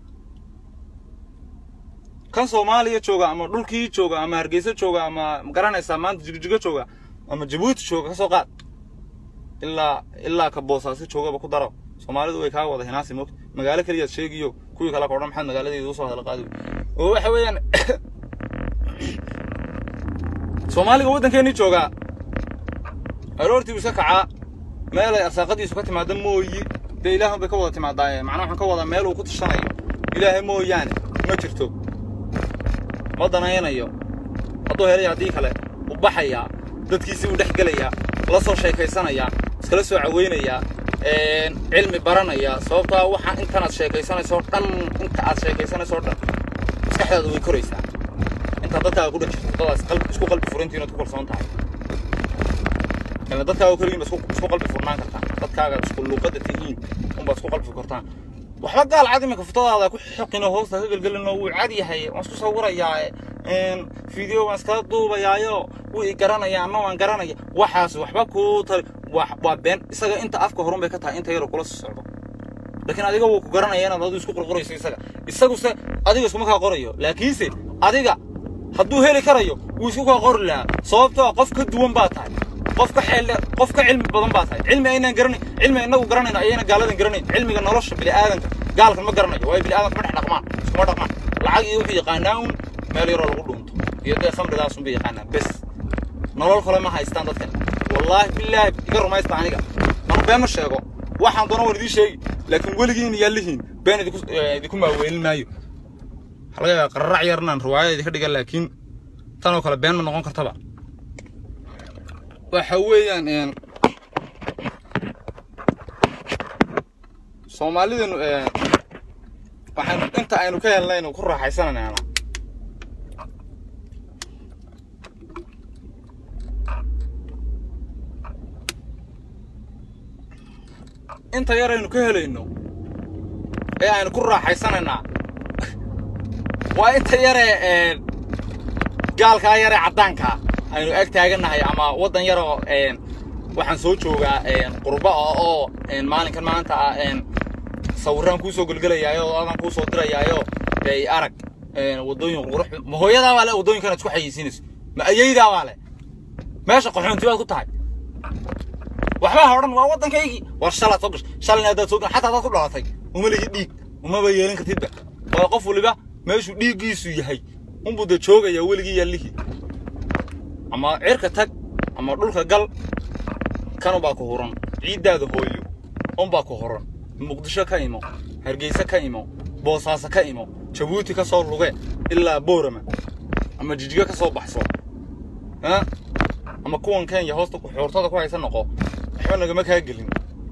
kan soomaaliya jooga ama dhulkii jooga ama hargeysa jooga ama magaranaysaa maanta jigjigo jooga ama jabuuti jooga ka soo qaad ilaa ilaa ka boosaaso joogaba ku daro soomaalidu way kaa wada hinaasi moogta magaalo keliyaad sheegiyo kuwii kale kodhan maxaad magaaladeeda usoo hadal qaadi oo waxa weeyaan soomaaliga waddankeennii joogaa aroortii buu iska kacaa meel ay arsaaqadiisu ka timaada mooyi dee ilaahun bay ka wada timaadaaye macnaa waxaan ka wadaa meel uu ku tashanayo ilaahay mooyaane ma jirto ma danaynayo hadduu helay haddii kale u baxayaa dadkiisii u dhex gelayaa la soo sheekaysanayaa iskala soo caweynayaa cilmi baranaya sababtaa waxa intanaad sheekaysanayso dhan inta aad sheekaysanayso dhan maskaxdaada way koraysaa intaad dadkaaga ku dhex jirto dadaas qalbi isku qalbi furantiin ood ku kalsoon tahay dadkaaga keligiin ba isku qalbi furnaan kartaan dadkaaga isku luuqadda tihiin unbaad isku qalbi furtaan waxba gaal cad iminka futadaada ku xoqin oo hoosta ka gelgelino wuu cad yahay waan isku sawirayaa video waan iskala duubayaayo wuu i garanaya ama waan garanaya waxaas waxba kuu tari waa been isaga inta afka horun bay ka tahay inta yaroo kula soo socdo laakiin adiga wuu ku garanaya inaad adigu isku qorqorayso isaga isaguse adiga iskuma kaa qorayo laakiinse adiga hadduu heli karayo wuu isku kaa qori lahaa sababtoo qof ka duwan baa tahay qof ka xeel qof ka cilmi badan baa tahay cilmi aynaan garanayn cilmi inagu garanayno ayayna gaaladan garanayn cilmiga nolosha bini'aadanka gaalkan ma garanayo waayo bini'aadanka ma dhex dhaqmaan iskuma dhaqmaan lacag iyo wuxuu yaqaanaa un meel yaroo lagu dhuunto iyo dee khamridaasun bay yaqaanaan bes nolol kale ma haystaan dadkan wallaahi bilaahi iga rumaysta aniga manu been ma sheego waxaan doona waan idiin sheegi laakiin weligiin yaalihiin been idinku maaweelin maayo waxaa laga yaabaa qararac yarnaan riwaayada idinka dhigan laakiin tanoo kale been ma noqon kartaba waxa weeyaan soomaalidanu waxaan inta aynu ka helnaynu ku raaxaysanayna inta yar aynu ka helayno ee aynu ku raaxaysanaynaa waa inta yaree gaalkaa yaree caddaankaa aynu ag taagannahay ama waddan yaroo waxaan soo joogaa qurba ah oo maalinkan maanta ah sawiraan kuusoo gelgelayaayo oo adan kuusoo dirayaayo dee arag waddooyin qurux ma hooyadaa baa le waddooyinkan aad isku xayeysiinayso ma ayaydaa baa le meesha qaxoonti baad ku tahay waxbaa ha odhan waa waddankaygii war shalaad soo gashay shalayna haddaad soo gashay xataa haddaad ku dhalatay uma lihi dhiig umaba yeelin kartidba waa qof waliba meeshuu dhiiggiisu yahay unbuu dee joogayaa weligii yaallihii ama cirka tag ama dhulka gal kanubaa ku huran ciiddaada hooyo unbaa ku huran muqdisho ka imo hargeysa ka imo boosaaso ka imo jabuuti ka soo luge ilaa boorama ama jijigo ka soo baxso ama kuwan kenya hoosta xuurtada ku haysa noqo waxba nagama kaa gelin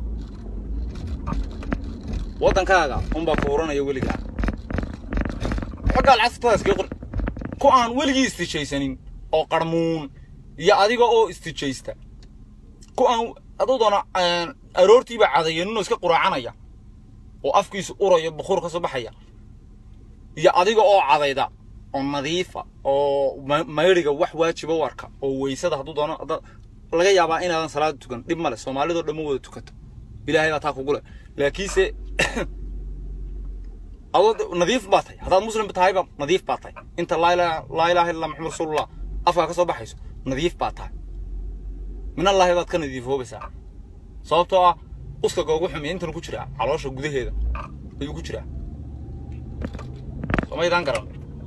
waddankaaga unbaa ku huranaya weligaa xoggaal casabtadaas kee qor ku aan weligii istijaysanin oo qarmuun iyo adiga oo istijaysta ku aan aduu doona aroortiiba cadayaninoo iska quraacanaya oo afkiisu urayo bukuur ka soo baxaya iyo adiga oo cadayda oo nadiifa oo mayriga wax waajiba u arka oo weysada hadduu doono laga yaabaa inaadan salaada tukan dhib male soomaalidoo dhan ma wada tukato ilaahay baa taa kugu leh laakiinse adoo de- nadiif baa tahay haddaad muslim tahayba nadiif baa tahay inta laa ilaaha laa ilaaha illa maxamed rasuulullah afkaa ka soo baxayso nadiif baa tahay min allaahi baad ka nadiifoobaysaa sababtoo ah uskaga ugu xumiya intan ku jiraa caloosha gudaheeda ayuu ku jiraa somaydaan garan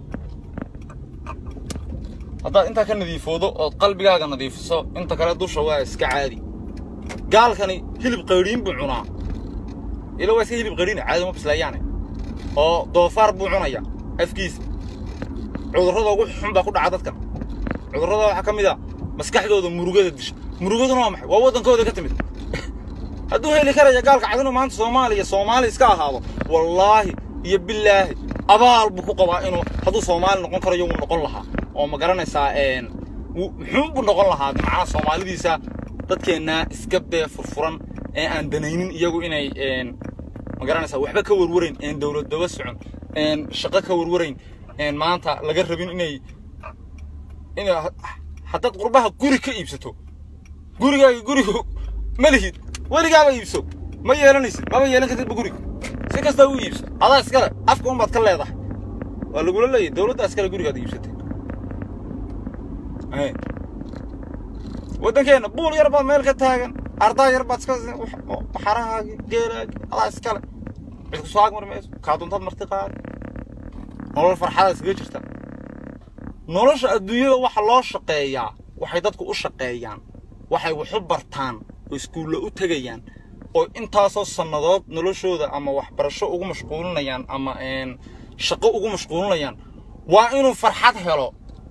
haddaad intaa ka nadiifoodo ood qalbigaaga nadiifiso inta kale dusha waa iska caadi gaalkani hilib qayriin buu cunaa ila waa iska hilib qayriina caadi ma bislaayaane oo doofaar buu cunaya afkiisa cudurrada ugu xun baa ku dhaca dadkan cudurrada waxaa ka mid a maskaxdooda murugada disha murugaduna waa maxay waa waddankooda ka timid hadduu heli karaya gaalka cadinu maanta soomaaliya soomaali iska ahaado wallaahi iyo bilaahi abaal buu ku qabaa inuu hadduu soomaali noqon karayo wuu noqon lahaa oo ma garanaysaa een wuu- muxuu buu noqon lahaa macnaha soomaalidiisa dadkeenna iska bee furfuran ee aan danaynin iyagu inay een ma garanaysaa waxba ka warwarayn een dowlad daba socon een shaqo ka warwarayn een maanta laga rabin inay inay haddaad qurbaha guri ka iibsato gurigaaga gurigu ma lihid weligaaba iibso ma yeelanaysid maba yeelan kartidba guriga si kasta u iibso adaa iskale afka unbaad ka leedahay waa lagula leeyahy dowladdaa iskale gurigaad iibsatay Ay. waddankeenna buul yar baad meel ka taagan ardaa yar baad iska waxarahaagi geelaagi adaa iskale cid ku soo agmar mayso kaa duntaad marti qaadi nolol farxadaad iskaga jirta nolosha adduunyada waxa loo shaqeeyaa waxay dadku u shaqeeyaan waxay wax u bartaan oo iskuulla u tegayaan oo intaasoo sannadood noloshooda ama waxbarasho ugu mashquulinayaan ama een shaqo ugu mashquulinayaan waa inuu farxad helo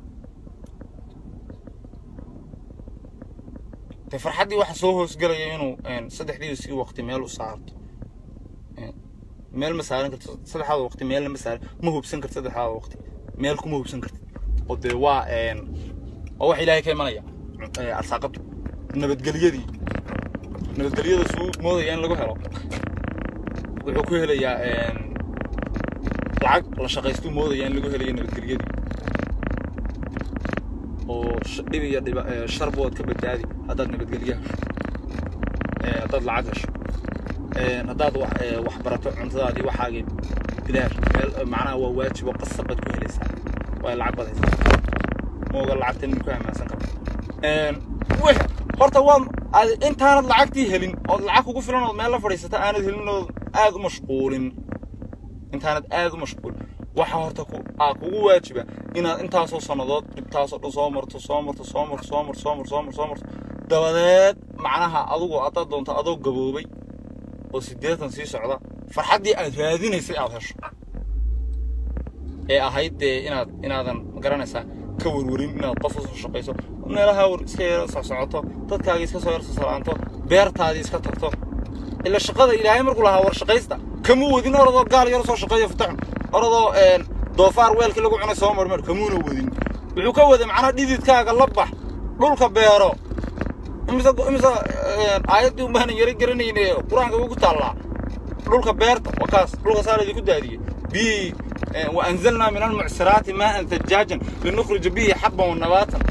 dee farxaddii waxa soo hoosgelaya inuu een saddexdii sii waqti meel u saarto Een, meel ma saaran karto saddexdaada waqti meelna ma saaran ma hubsan karto saddexdaada waqti meel kuma hubsan kartid oo dee waa een waa wax ilaahay ka imanaya ee, arsaaqadu nabadgelyadii nabadgelyada suu moodaya in lagu helo wuxuu ku helayaa een lacag la shaqaystuu moodaya in lagu helayo nabadgelyadii oo sh- dhib iyo dhiba ee, sharba waad ka badbaadi haddaad nabadgelyo hesho ee, haddaad lacag hesho een, haddaad wax ee, wax barato cuntadaadii waxaagii bilaash meel macnaha waa waajib oo qasab baad ku helaysaa waa lacag baad haysaa mooga lacagta nin ku ammaansan karo een wix horta waa aad intaanad lacagtii helin ood lacag kugu filan ood meel la fadhiisata aanad helin ood aad u mashquulin intaanad aad u mashquulin waxa horta ku aa kugu waajiba inaad intaasoo sannadood dhibtaasoo dhan soo marto soo marto soo marto soo marto soo marto soo marto soo marto dabadeed macnaha adigu haddaad doonto adoo gaboobay oo siddeetan sii socda farxaddii aad raadinaysay aad hesho ee ahayd dee inaad inaadan magaranaysaa ka warwarin inaad qof usoo shaqayso meelaha war iska yara socsocoto dadkaagii iska soo yar sosalaanto beertaadii iska tagto ila shaqada ilaahay markuu lahaa war shaqaysta kamuu wadin orodoo gaal yar soo shaqeeyo futaxun orodoo een doofaar weelkii lagu cunay soo marmar kamuuna wadin wuxuu ka waday macnaha dhididkaaga la bax dhulka beero imise imise een, aayaddii umbaanan yara garanayn ee qur-aanka ugu taallaa dhulka beerta waa kaas dhulka saa laydinku daadiyey biyii wa anzalnaa min almucsiraati maaan thajaajan linukhrija bihi xabban wa nabaatan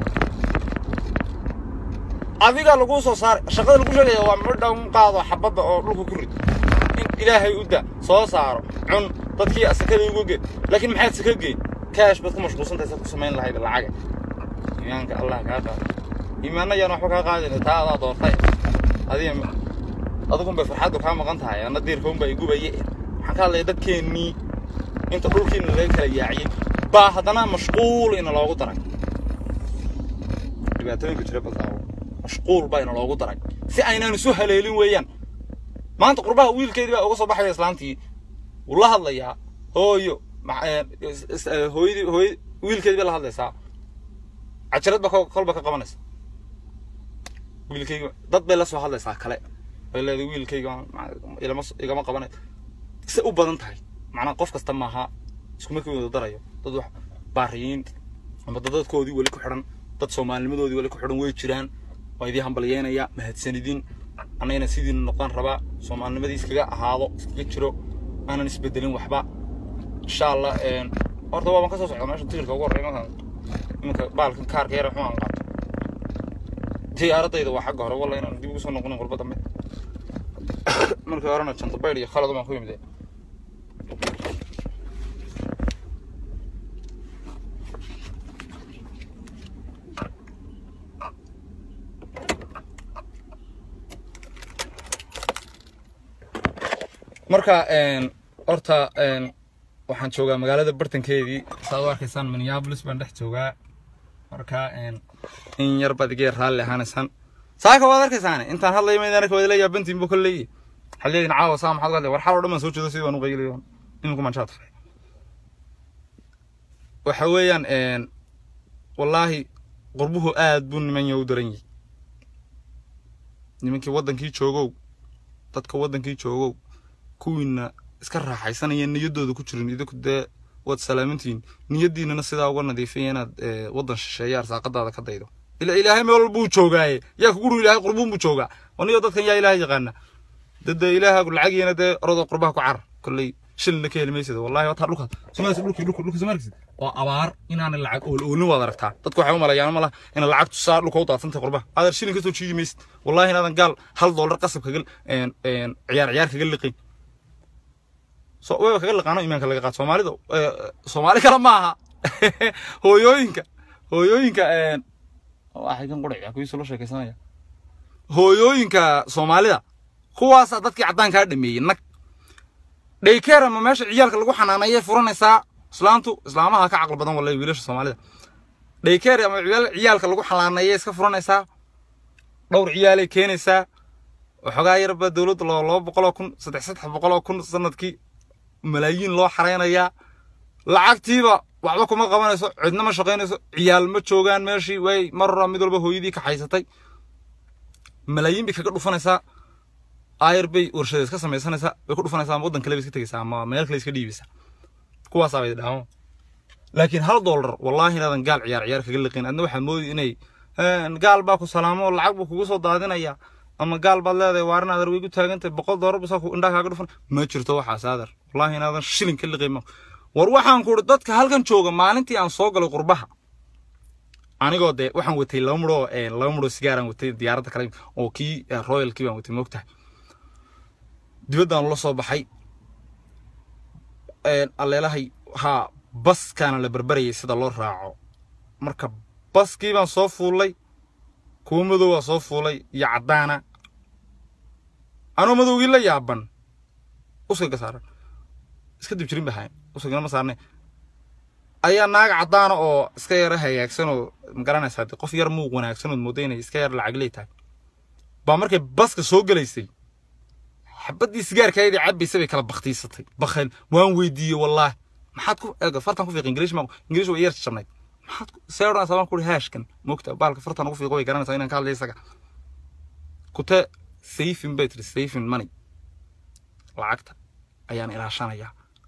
adiga laguu soo saaray shaqada lagu sheegaya waa midha un qaado xabadda oo dhulka ku rid in ilaahay u da soo saaro cun dadkii asakada ugu ge laakiin maxaad saka geyn kaash baad ku mashquulsantahay sa ku samayn lahayd lacaga iimaanka allah kaa qaada iimaanna yaan waxba kaa qaadayna taa adaa doortay adiga adigun bay farxaddu kaa maqan tahay anna diirkaun baa igubaye waxaan ka hadlaya dadkeennii inta dhulkiina laga kala yaaciyey baa haddana mashquul ina loogu daray dhibaatooyinka jira baltaawo mashquul baa ina loogu daray si aynaan isu haleelin weeyaan maanta qurbaha wiilkeedii baa uga soo baxaya islaantii wuu la hadlayaa hooyo ma- ee, is- is- ee, hooyadii hooy wiilkeedii bay la hadlaysaa cajalad baa kol- kolba ka qabanaysa wiilkayga dad bay la soo hadlaysaa kale bay leedahay wiilkayga ma- ilama s- igama qabanay se u badan tahay macnaha qof kasta maaha iskuma ka wada darayo dad wax baariyiin ama dad dadkoodii weli ku xidhan dad soomaalinimadoodii weli ku xidhan way jiraan waa idii hambalyeynaya mahadsanidin annagana sidiina noqdaan rabaa soomaalinimadii iskaga ahaado iskaga jiro aanan isbedelin waxba insha allah een, horta waaban ka soo socda meesha tigirka ugu horreeya markaan iminka baalkan kaarka yara xun aan qaato diyaaradayda waa xagga hore walla inaan dib ugu soo noqonin qurba dambe markii horena jantabayl iyo khalad umaan ku yimid marka horta waxaan joogaa magaalada bartankeedii saad u arkaysaan minneapolis baan dhex joogaa marka in yar baad iga raalli ahaanaysaan saaka waad arkaysaan intaan hadlayo maydaan arka wadala yaabantiin bu kolley xaliyadin caawa saa maxaad gadle war xal oo dhan baan soo jeedo sidii baan u qayliyo iminku manshaad fay waxa weeyaan wallaahi qurbuhu aad buu nimanya u daran yahay nimankii waddankii joogow dadka waddankii joogow kuwiina iska raaxaysanaya niyaddooda ku jirin idinku dee waad salaamantihiin niyaddiinana sidaa uga nadiifaya inaad waddan shisheeya arsaaqadaada ka daydo ila ilaahay meel walbuu joogaaye yaa kugu ru ilaahay qurbuun buu joogaa aniyo dadkan yaa ilaahay yaqaana dade ilaaha lacagiina dee orodoo qurbaha ku carar kolley shilina ka heli maysida wallahi wataa dhulkaas somaaliya dhulkii dhulka dhulka somaaliya waa abaar inaana lacag ool oolin waad aragtaa dadku waxay u malayaan malaha in lacagtu saa dhulka u daadsantahay qurbaha aadar shilin kasoo jiidi maysid wallahi inaadan gaal hal dollar qasab kaga ciyaar ciyaar kaga liqin so way kaga liqaano imaanka laga qaad soomaalida soomaali kale ma aha hooyooyinka hooyooyinka waxay kan quraya kuwiisa loo sheekaysanaya hooyooyinka soomaalida kuwaasaa dadkii caddaankaa dhameeyey nag dhaykeer ama meesha ciyaalka lagu xanaanayay furanaysaa islaantu islaamaha ka caqli badan wallahi wiilasha soomaalida dhaykeer ama ciyaalka lagu xanaanayay iska furanaysaa dhowr ciyaalay keenaysaa waxoogaa yarba dowladda loo laba boqol oo kun saddex saddex boqol oo kun sanadkii malaayiin loo xaraynayaa lacagtiiba waxba kuma qabanayso cidna ma shaqaynayso ciyaal ma joogaan meeshii way marra mid walba hooyadii ka xaysatay malaayiin bay kaga dhufanaysaa ayar bay warshadeed ka samaysanaysaa way ku dhufanaysaa ama waddan kale bay iska tegaysaa ama meel kale iska dhiibaysaa kuwaasaa bay dhaamo laakiin hal dollar wallaahi inaadan gaal ciyaar ciyaar kaga liqin adna waxaad moodi inay gaal baa ku salaamo lacag buu kugu soo daadinaya ama gaal baad leedahay waarin aadar way gu taagantahay boqol dollar buu saa indhaa kaaga dhufan ma jirto waxaas aadar wallaahi inaadan shilin ka liqin war waxaan ku uri dadka halkan jooga maalintii aan soo galay qurbaha anigoo dee waxaan watay laba mudhoo laba mudhoo sigaaraan watay diyaaradda kale oo kii royalkii baan watay moogtahay dibaddaan la soo baxay alleelahay haa baskaana la berberayay sida loo raaco marka baskii baan soo fuulay kuwa madow waa soo fuulay iyo caddaana anoo madowgii la yaaban uskaga saaran iska dib jirin bahayn uskagana ma saarne ayaa naaga caddaana oo iska yara hagaagsan oo magaranaysaa de qof yar muuq wanaagsan ood mooda inay iska yar lacagley tahay baa markay baska soo gelaysay xabaddii sigaarkaydii cabbaysa bay kala baktiisatay bakayl waan weydiiyey wallaahi maxaad ku eega fartan ku fiiq ingiliish ma ingiliish way yar jabnayd maxaad see odhanaysaa baan kuri haashkan moogta baalka fartan ugu fiiqo way garanaysaa inaan ka hadlay isaga kute sayfin bay tiri sayfin money lacagta ayaan ilaashanayaa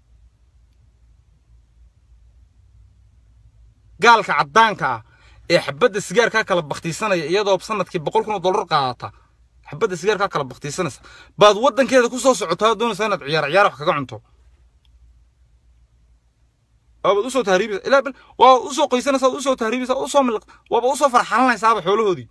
gaalka caddaanka ah ee xabadda sigaarkaa kala baktiisanaya iyadoo sanadkii boqol kun oo dollar qaadata xabadda sigaarkaa kala baktiisanaysa baad waddankeeda ku soo socotaa doonaysaa inaad ciyaar ciyaar wax kaga cunto waabaad usoo tahriibaysa ilaa bal waa usoo qoysanaysaa waad usoo tahriibaysaa usoo milq waaba usoo farxalanaysaaba xoolahoodii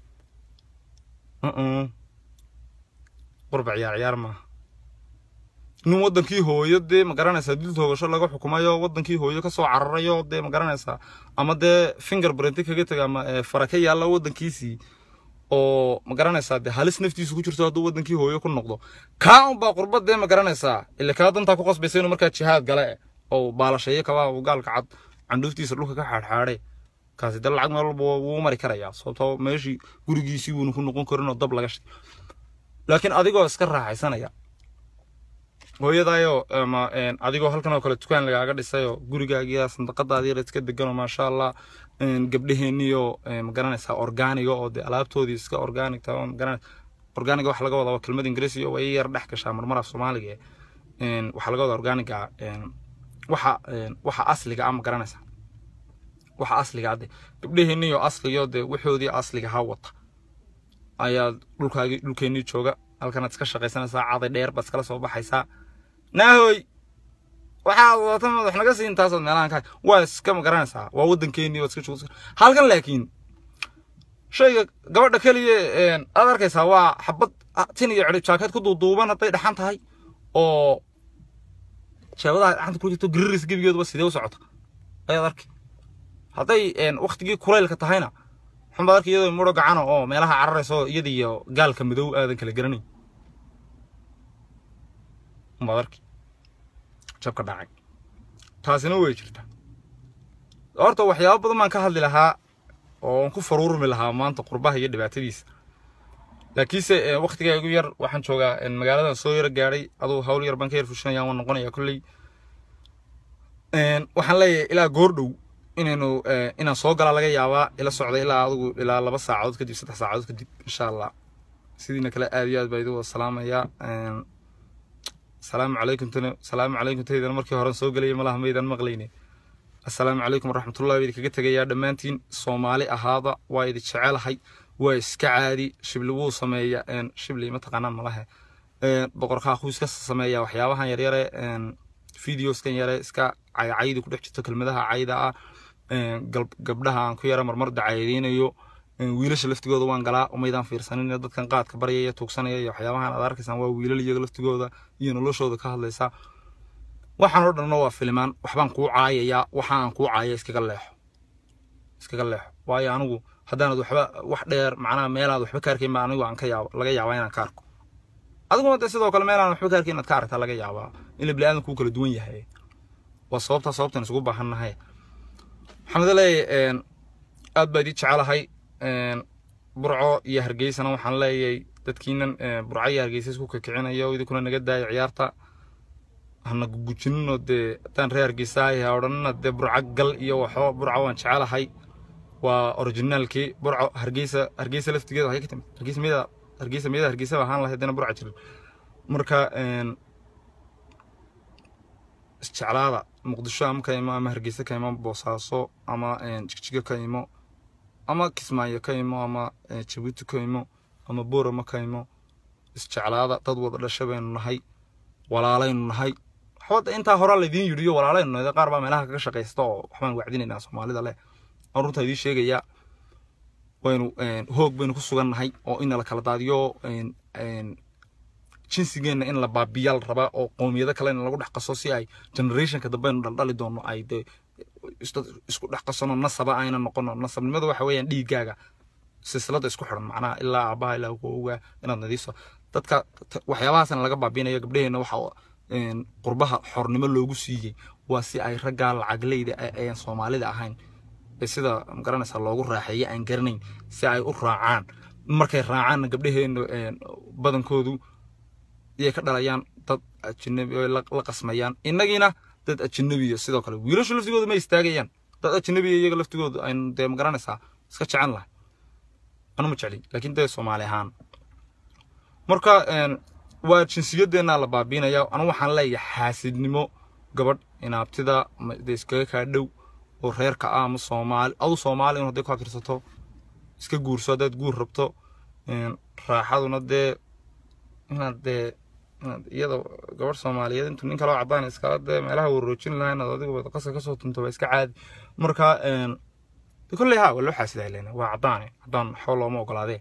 qurba ciyaar ciyaar maaha nin waddankii hooyo dee ma garanaysaa dil toogasho laga xukumayo waddankii hooyo kasoo cararayo dee ma garanaysaa ama dee finger brenti kaga taga ama fara ka yaalla waddankiisii oo ma garanaysaa dee halis naftiisu ku jirto hadduu waddankii hooyo ku noqdo kaa unbaa qurbad dee ma garanaysaa ila kaa dantaa ku qasbaysa inuu markaa jihaad gale oo baalasheeyo kabaa uu gaalka cad candhuuftiisa dhulka ka xaadxaadhe kaasi dee lacag meel walba wuu mari karayaa sababtoo meeshii gurigiisii wuuna ku noqon karin oo dab laga shay laakiin adigoo iska raaxaysanaya hooyadaayoo ama adigoo halkan oo kale dukaan lagaaga dhisayoo gurigaagiya sandaqadaadii yar iska deganoo maasha allah gabdhaheenniyo magaranaysaa orgaaniga oo dee alaabtoodii iska orgaanig taa magaranaysa orgaaniga waxa laga wadaa waa kelmad ingiriisi oo way yar dhex gashaa marmar af soomaaliga waxaa laga wadaa orgaaniga waxa waxa asliga ah magaranaysaa waxa asliga ade gabdhaheenniyo asliyo dee waxoodii asliga ha wata ayaa dhulkaagii dhulkeennii jooga halkanaad iska shaqaysanaysaa caday dheer baad iskala soo baxaysaa naahoy waxaad wadata madax naga siin taasood meelahan ka waa iska magaranaysaa waa waddankeennii waad iska joogta halkan laakiin shayga gabadha keliya aad arkaysaa waa xabad tin iyo cirib jaakad ku duuduuban hadday dhaxan tahay oo jeebadaha dhaxanta ku jirto gariris gebigeeduba sidee u socota ayaad arki hadday waktigii kulaylka tahayna xunbaad arki iyadoo mudho gacana oo meelaha cararaysa oo iyada iyo gaalka madow aadan kala garanayn umbaad arki jabka dhacay taasina way jirta horta waxyaabo badan baan ka hadli lahaa oo aan ku faruurmi lahaa maanta qurbaha iyo dhibaatadiisa laakiinse waktigaa igu yar waxaan joogaa magaaladan soo yaro gaadhay aduu hawl yar baan ka yar fushinaya waan noqonaya kolley waxaan leeyahay ilaa goordhow inaynu inaan soo galaa laga yaabaa ila socda ilaa adigu ilaa laba saacadood kadib saddex saacadood kadib insha allah sidiina kale aad iyo aad baa idigu salaamaya salaamu calaykum tana salaamu calaykum taydana markii hore soo gelaya malaha maydan maqlayne assalaamu calaykum waraxmatullahi baa idinkaga tegayaa dhammaantiin soomaali ahaada waa idin jecelahay waa iska caadi shibli wuu sameeya shibli mataqaanaan malahe boqorkaa kuu iska sameeya waxyaabahan yaryare videoskan yare iska caycaydi ku dhex jirto kelmadaha cayda ah gabdhaha aan ku yara marmar dacaydeynayo wiilasha laftigooda waan galaa umaydaan fiirsanin dadkan qaadka baryaya tuugsanaya iyo waxyaabahan aad arkaysaan waa wiilal iyaga laftigooda iyo noloshooda ka hadlaysa waxaan oo dhanna waa filimaan waxbaan kuu caayayaa waxa aan kuu caaya iskaga leexo iskaga leexo waayo anigu haddaanad waxba wax dheer macnaha meelaad waxba ka arkayn baa anigu aan ka yaabo laga yaabaa inaan ka arko adiguna dee sidoo kale meelaan waxba ka arkayn inaad ka aragtaa laga yaabaa in la bini'aadamku kala duwan yahay waa sababtaa sababtan isugu baahannahay maxamed leeyahay aad baa idii jecelahay burco iyo hargeysana waxaan leeyahay dadkiinan burco iyo hargeysa isku kakicinayo idinkuna naga daaya ciyaarta hana gugujinino dee haddaan reer hargeysa ahay odhanina dee burco gal iyo waxo burco waan jecelahay waa originaalkii burco hargeysa hargeysa laftigeeda waxay ka timid hargeysa miyada hargeysa miyada hargeysa ahaan lahayd dana burca jirin marka isjeclaada muqdisho ama ka imo ama hargeysa ka imo boosaaso ama jigjiga ka imo ama kismaayo ka imo ama jabuuti ka imo ama boorama ka imo isjeclaada dad wada dhasha baynu nahay walaalaynu nahay waxba intaa hore laydiin yidhiyo walaalaynu nahay qaar baa meelaha kaga shaqaysta oo waxbaan wacdinaynaa soomaalida leh aan runtaa idiin sheegayaa waynu hoog baynu ku sugan nahay oo in la kala daadiyo jinsigeenna in la baabiya la rabaa oo qowmiyado kale in lagu dhex qaso si ay generationka dambe aynu dhaldhali doono ay dee isku dhex qasano nasaba ayna noqono nasabnimada waxa weeyaan dhiiggaaga silsilada isku xidhan macnaha ilaa aabaha ilaa awowga inaad nadiifso dadka waxyaabahaasna laga baabinayo gabdhaheenna waxa qurbaha xornimo loogu siiyey waa si ay raggaa lacagleyda aan soomaalida ahayn sida magaranaysaa loogu raaxeeyo aan garanayn si ay u raacaan markay raacaanna gabdhaheenna badankoodu iyay ka dhalayaan dad ajnabi oo la qasmayaan innagiina dad ajnabiya sidoo kale wiilashu laftigooda ma istaagayaan dad ajnabiya iyaga laftigooda aynu dee magaranaysaa iska jecen lahay anu ma jeclin laakiin dee soomaali ahaan marka waa jinsiyadeenna la baabiinaya anu waxaan leeyahay xaasidnimo gabadh inaabtida dee iskaga kaa dhow oo reerka ah ama soomaali adu soomaali in hadday ku abtirsato iska guurso haddaad guur rabto raaxaduna dee inaad dee iyada gabadh soomaaliyeed intuu nin kaloo cadaan iskala dee meelaha waroojin lahaa inaad adigu qaska kasoo tunto waa iska caadi marka kolley ha waa loo xaasidaa lena waa cadaane cadaan waxba looma ogolaadee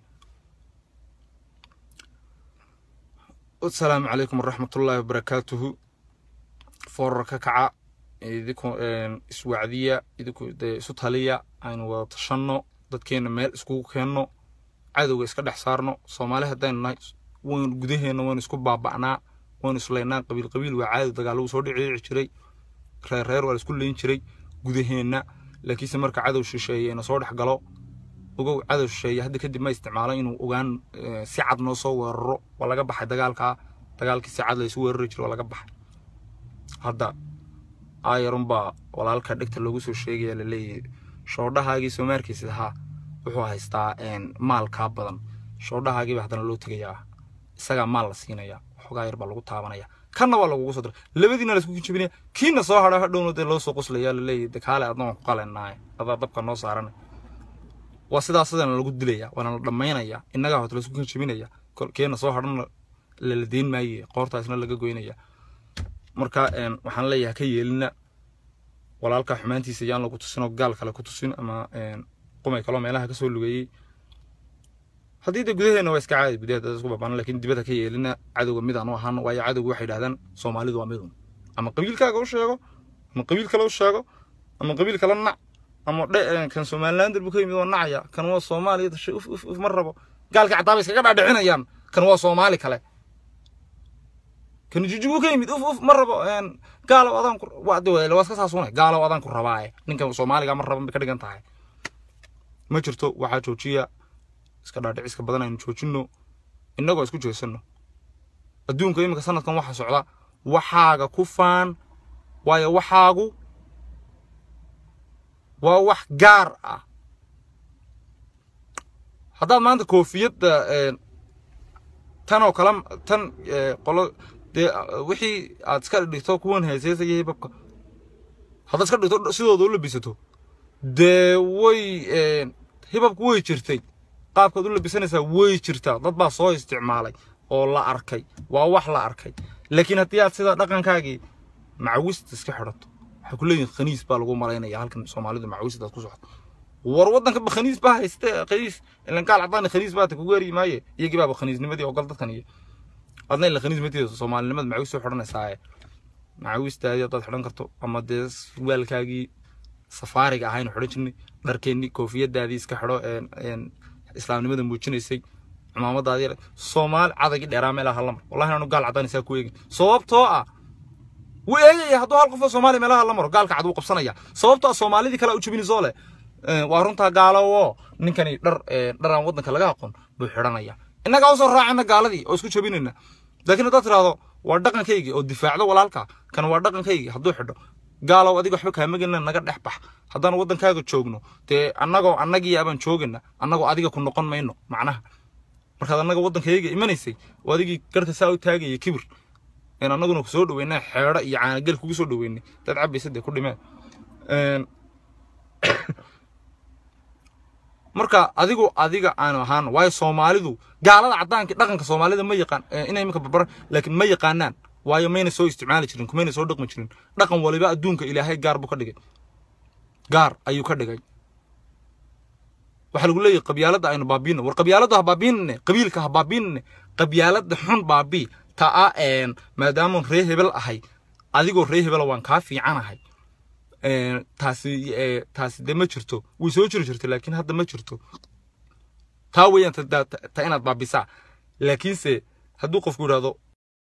asalaamu calaykum waraxmatullaahi wabarakaatuhu foorarka kaca idinku iswacdiya idinku dee isu taliya aynu wada tashanno dadkeenna meel iskugu keenno cadowga iska dhex saarno soomaali haddaynu nahay waynu gudaheenna waynu isku baaba'naa waynu islaynaa qabiil qabiil waa caadi dagaalagu soo dhiciici jiray reer reer waa la isku leyn jiray gudaheenna laakiinse marka cadow shisheeye ina soo dhex galo ogow cadow shisheeye hadda kadib ma isticmaalo inuu ogaan si cad noo soo weeraro waa laga baxay dagaalkaa dagaalkii si cad laysu weerari jiray waa laga baxay hadda aayarunbaa walaalka dhegta loogu soo sheegaya laleeyahay shoodhahaagii soomaarkiisa ahaa wuxuu haystaa maalkaa badan shoodhahaagiiba haddana loo tegayaa isagaa maal la siinaya waxoogaa yar baa lagu taabanaya kanna waa lagugu soo diray labadiina la isku jebinaya kiina soo hadha hadhowna dee loo soo qoslaya laleeyahay de kaale adna waan ku qalenaaye adaa dabka noo saaranay waa sidaa sidana lagu dilaya waana la dhammaynaya innagaa horta laisku jebinaya keena soo hadhana lala deyn maaye qoortaasna laga goynaya marka waxaan leeyahay ka yeelina walaalka xumaantiisa yaan lagu tusin oo gaal kale ku tusin ama qumay kaloo meelaha kasoo lugeeyey haddii de gudaheena waa iska caadi gudaha dad isku babaanan lakin dibadda ka yeelina cadowga mid aan u ahaano waayo cadowga waxay yidhahdaan soomaalidu waa midun ama qabiilkaaga u sheego ama qabiil kale u sheego ama qabiil kale nac ama dhe kan somalilander buu ka yimid waa nacaya kan waa soomaaliya dashay uf uf uf ma rabo gaalka caddaaba iskaga dhaadhicinayaan kan waa soomaali kale kan jujugu ka yimid uf uf ma rabo gaalow adaan ku waa iska saasuna gaalow adaan ku rabaaye ninka soomaaliga ma raban bay ka dhigan tahay ma jirto waxaa joojiya iska dhaadhiciska badan aynu joojino innagoo isku jeesano adduunka iminka sanadkan waxaa socda waxaaga ku faan waayo waxaagu waa wax gaar ah haddaad maanta koofiyadda tan oo kale tan qolo dee wixii aad iska dhigto kuwan heeseesaya hibabka haddaad iska dhigto sidooda u labisato dee way hibabku way jirtay qaabkaad u labisanaysaa way jirtaa dad baa soo isticmaalay oo la arkay waa wax la arkay laakiin haddii aad sida dhaqankaagii macawista iska xidhato waxay ku leeyihin khaniis baa lagu malaynaya halkan soomaalidu macawistaad ku socoto war waddanka ba khaniis baa hayste khaniis ilan gaal cadaan khaniis baata kugu eri maaye iyagii baaba khaniisnimadii ogol dadkan iyo adna ila khaniis mateeda soomaalinimada macawis soo xidhanaysaaye macawistaadii haddaad xidhan karto ama dee waalkaagii safaariga ahaynu xidhan jirnay dharkeennii koofiyadaadii iska xidho islaamnimada muujinaysay cimaamadaadii soomaali cadagii dheeraa meelaha lamar wallahi anu gaal cadaan isaa ku eegin sababtoo ah wuu eegaya hadduu hal qof oo soomaaliya meelaha la maro gaalka cad wuu qabsanaya sababtoo ah soomaalidii kale u jabinayso leh waa runtaa gaalowo ninkani dhar dharaan waddanka laga aqoon buu xidhanaya innagaa usoo raacana gaaladii oo isku jabinayna laakiin haddaad tiraahdo waa dhaqankaygii oo difaacdo walaalka kan waa dhaqankaygii hadduu xidho gaalow adiga waxba kaamagelina naga dhex bax haddaan waddankaaga joogno dee annagoo annagii abaan joogana annagoo adiga ku noqon mayno macnaha markaad annaga waddankayga imanaysay oo adigii garta saa u taagaya kibir in annaguna ku soo dhaweynaa xeedho iyo caanagel kugu soo dhaweynay dad cabaysa dee ku dhimeen marka adigu adiga aanu ahaan waayo soomaalidu gaalada caddaanka dhaqanka soomaalida ma yaqaan inay iminka barbaran laakiin ma yaqaanaan waayo mayna soo isticmaali jirin kumayna soo dhaqmi jirin dhaqan waliba adduunka ilaahay gaar buu ka dhigay gaar ayuu ka dhigay waxaa lagu leeyahay qabyaaladda aynu baabiino war qabyaaladda ha baabiinine qabiilka ha baabiinine qabyaaladda xun baabii ta a maadaamaan ree hebel ahay adigoo ree hebela waan kaa fiicanahay taasi taasi dee ma jirto way soo jiri jirto laakiin hadda ma jirto taa weeyaan ta inaad baabisaa laakiinse hadduu qofku yidhahdo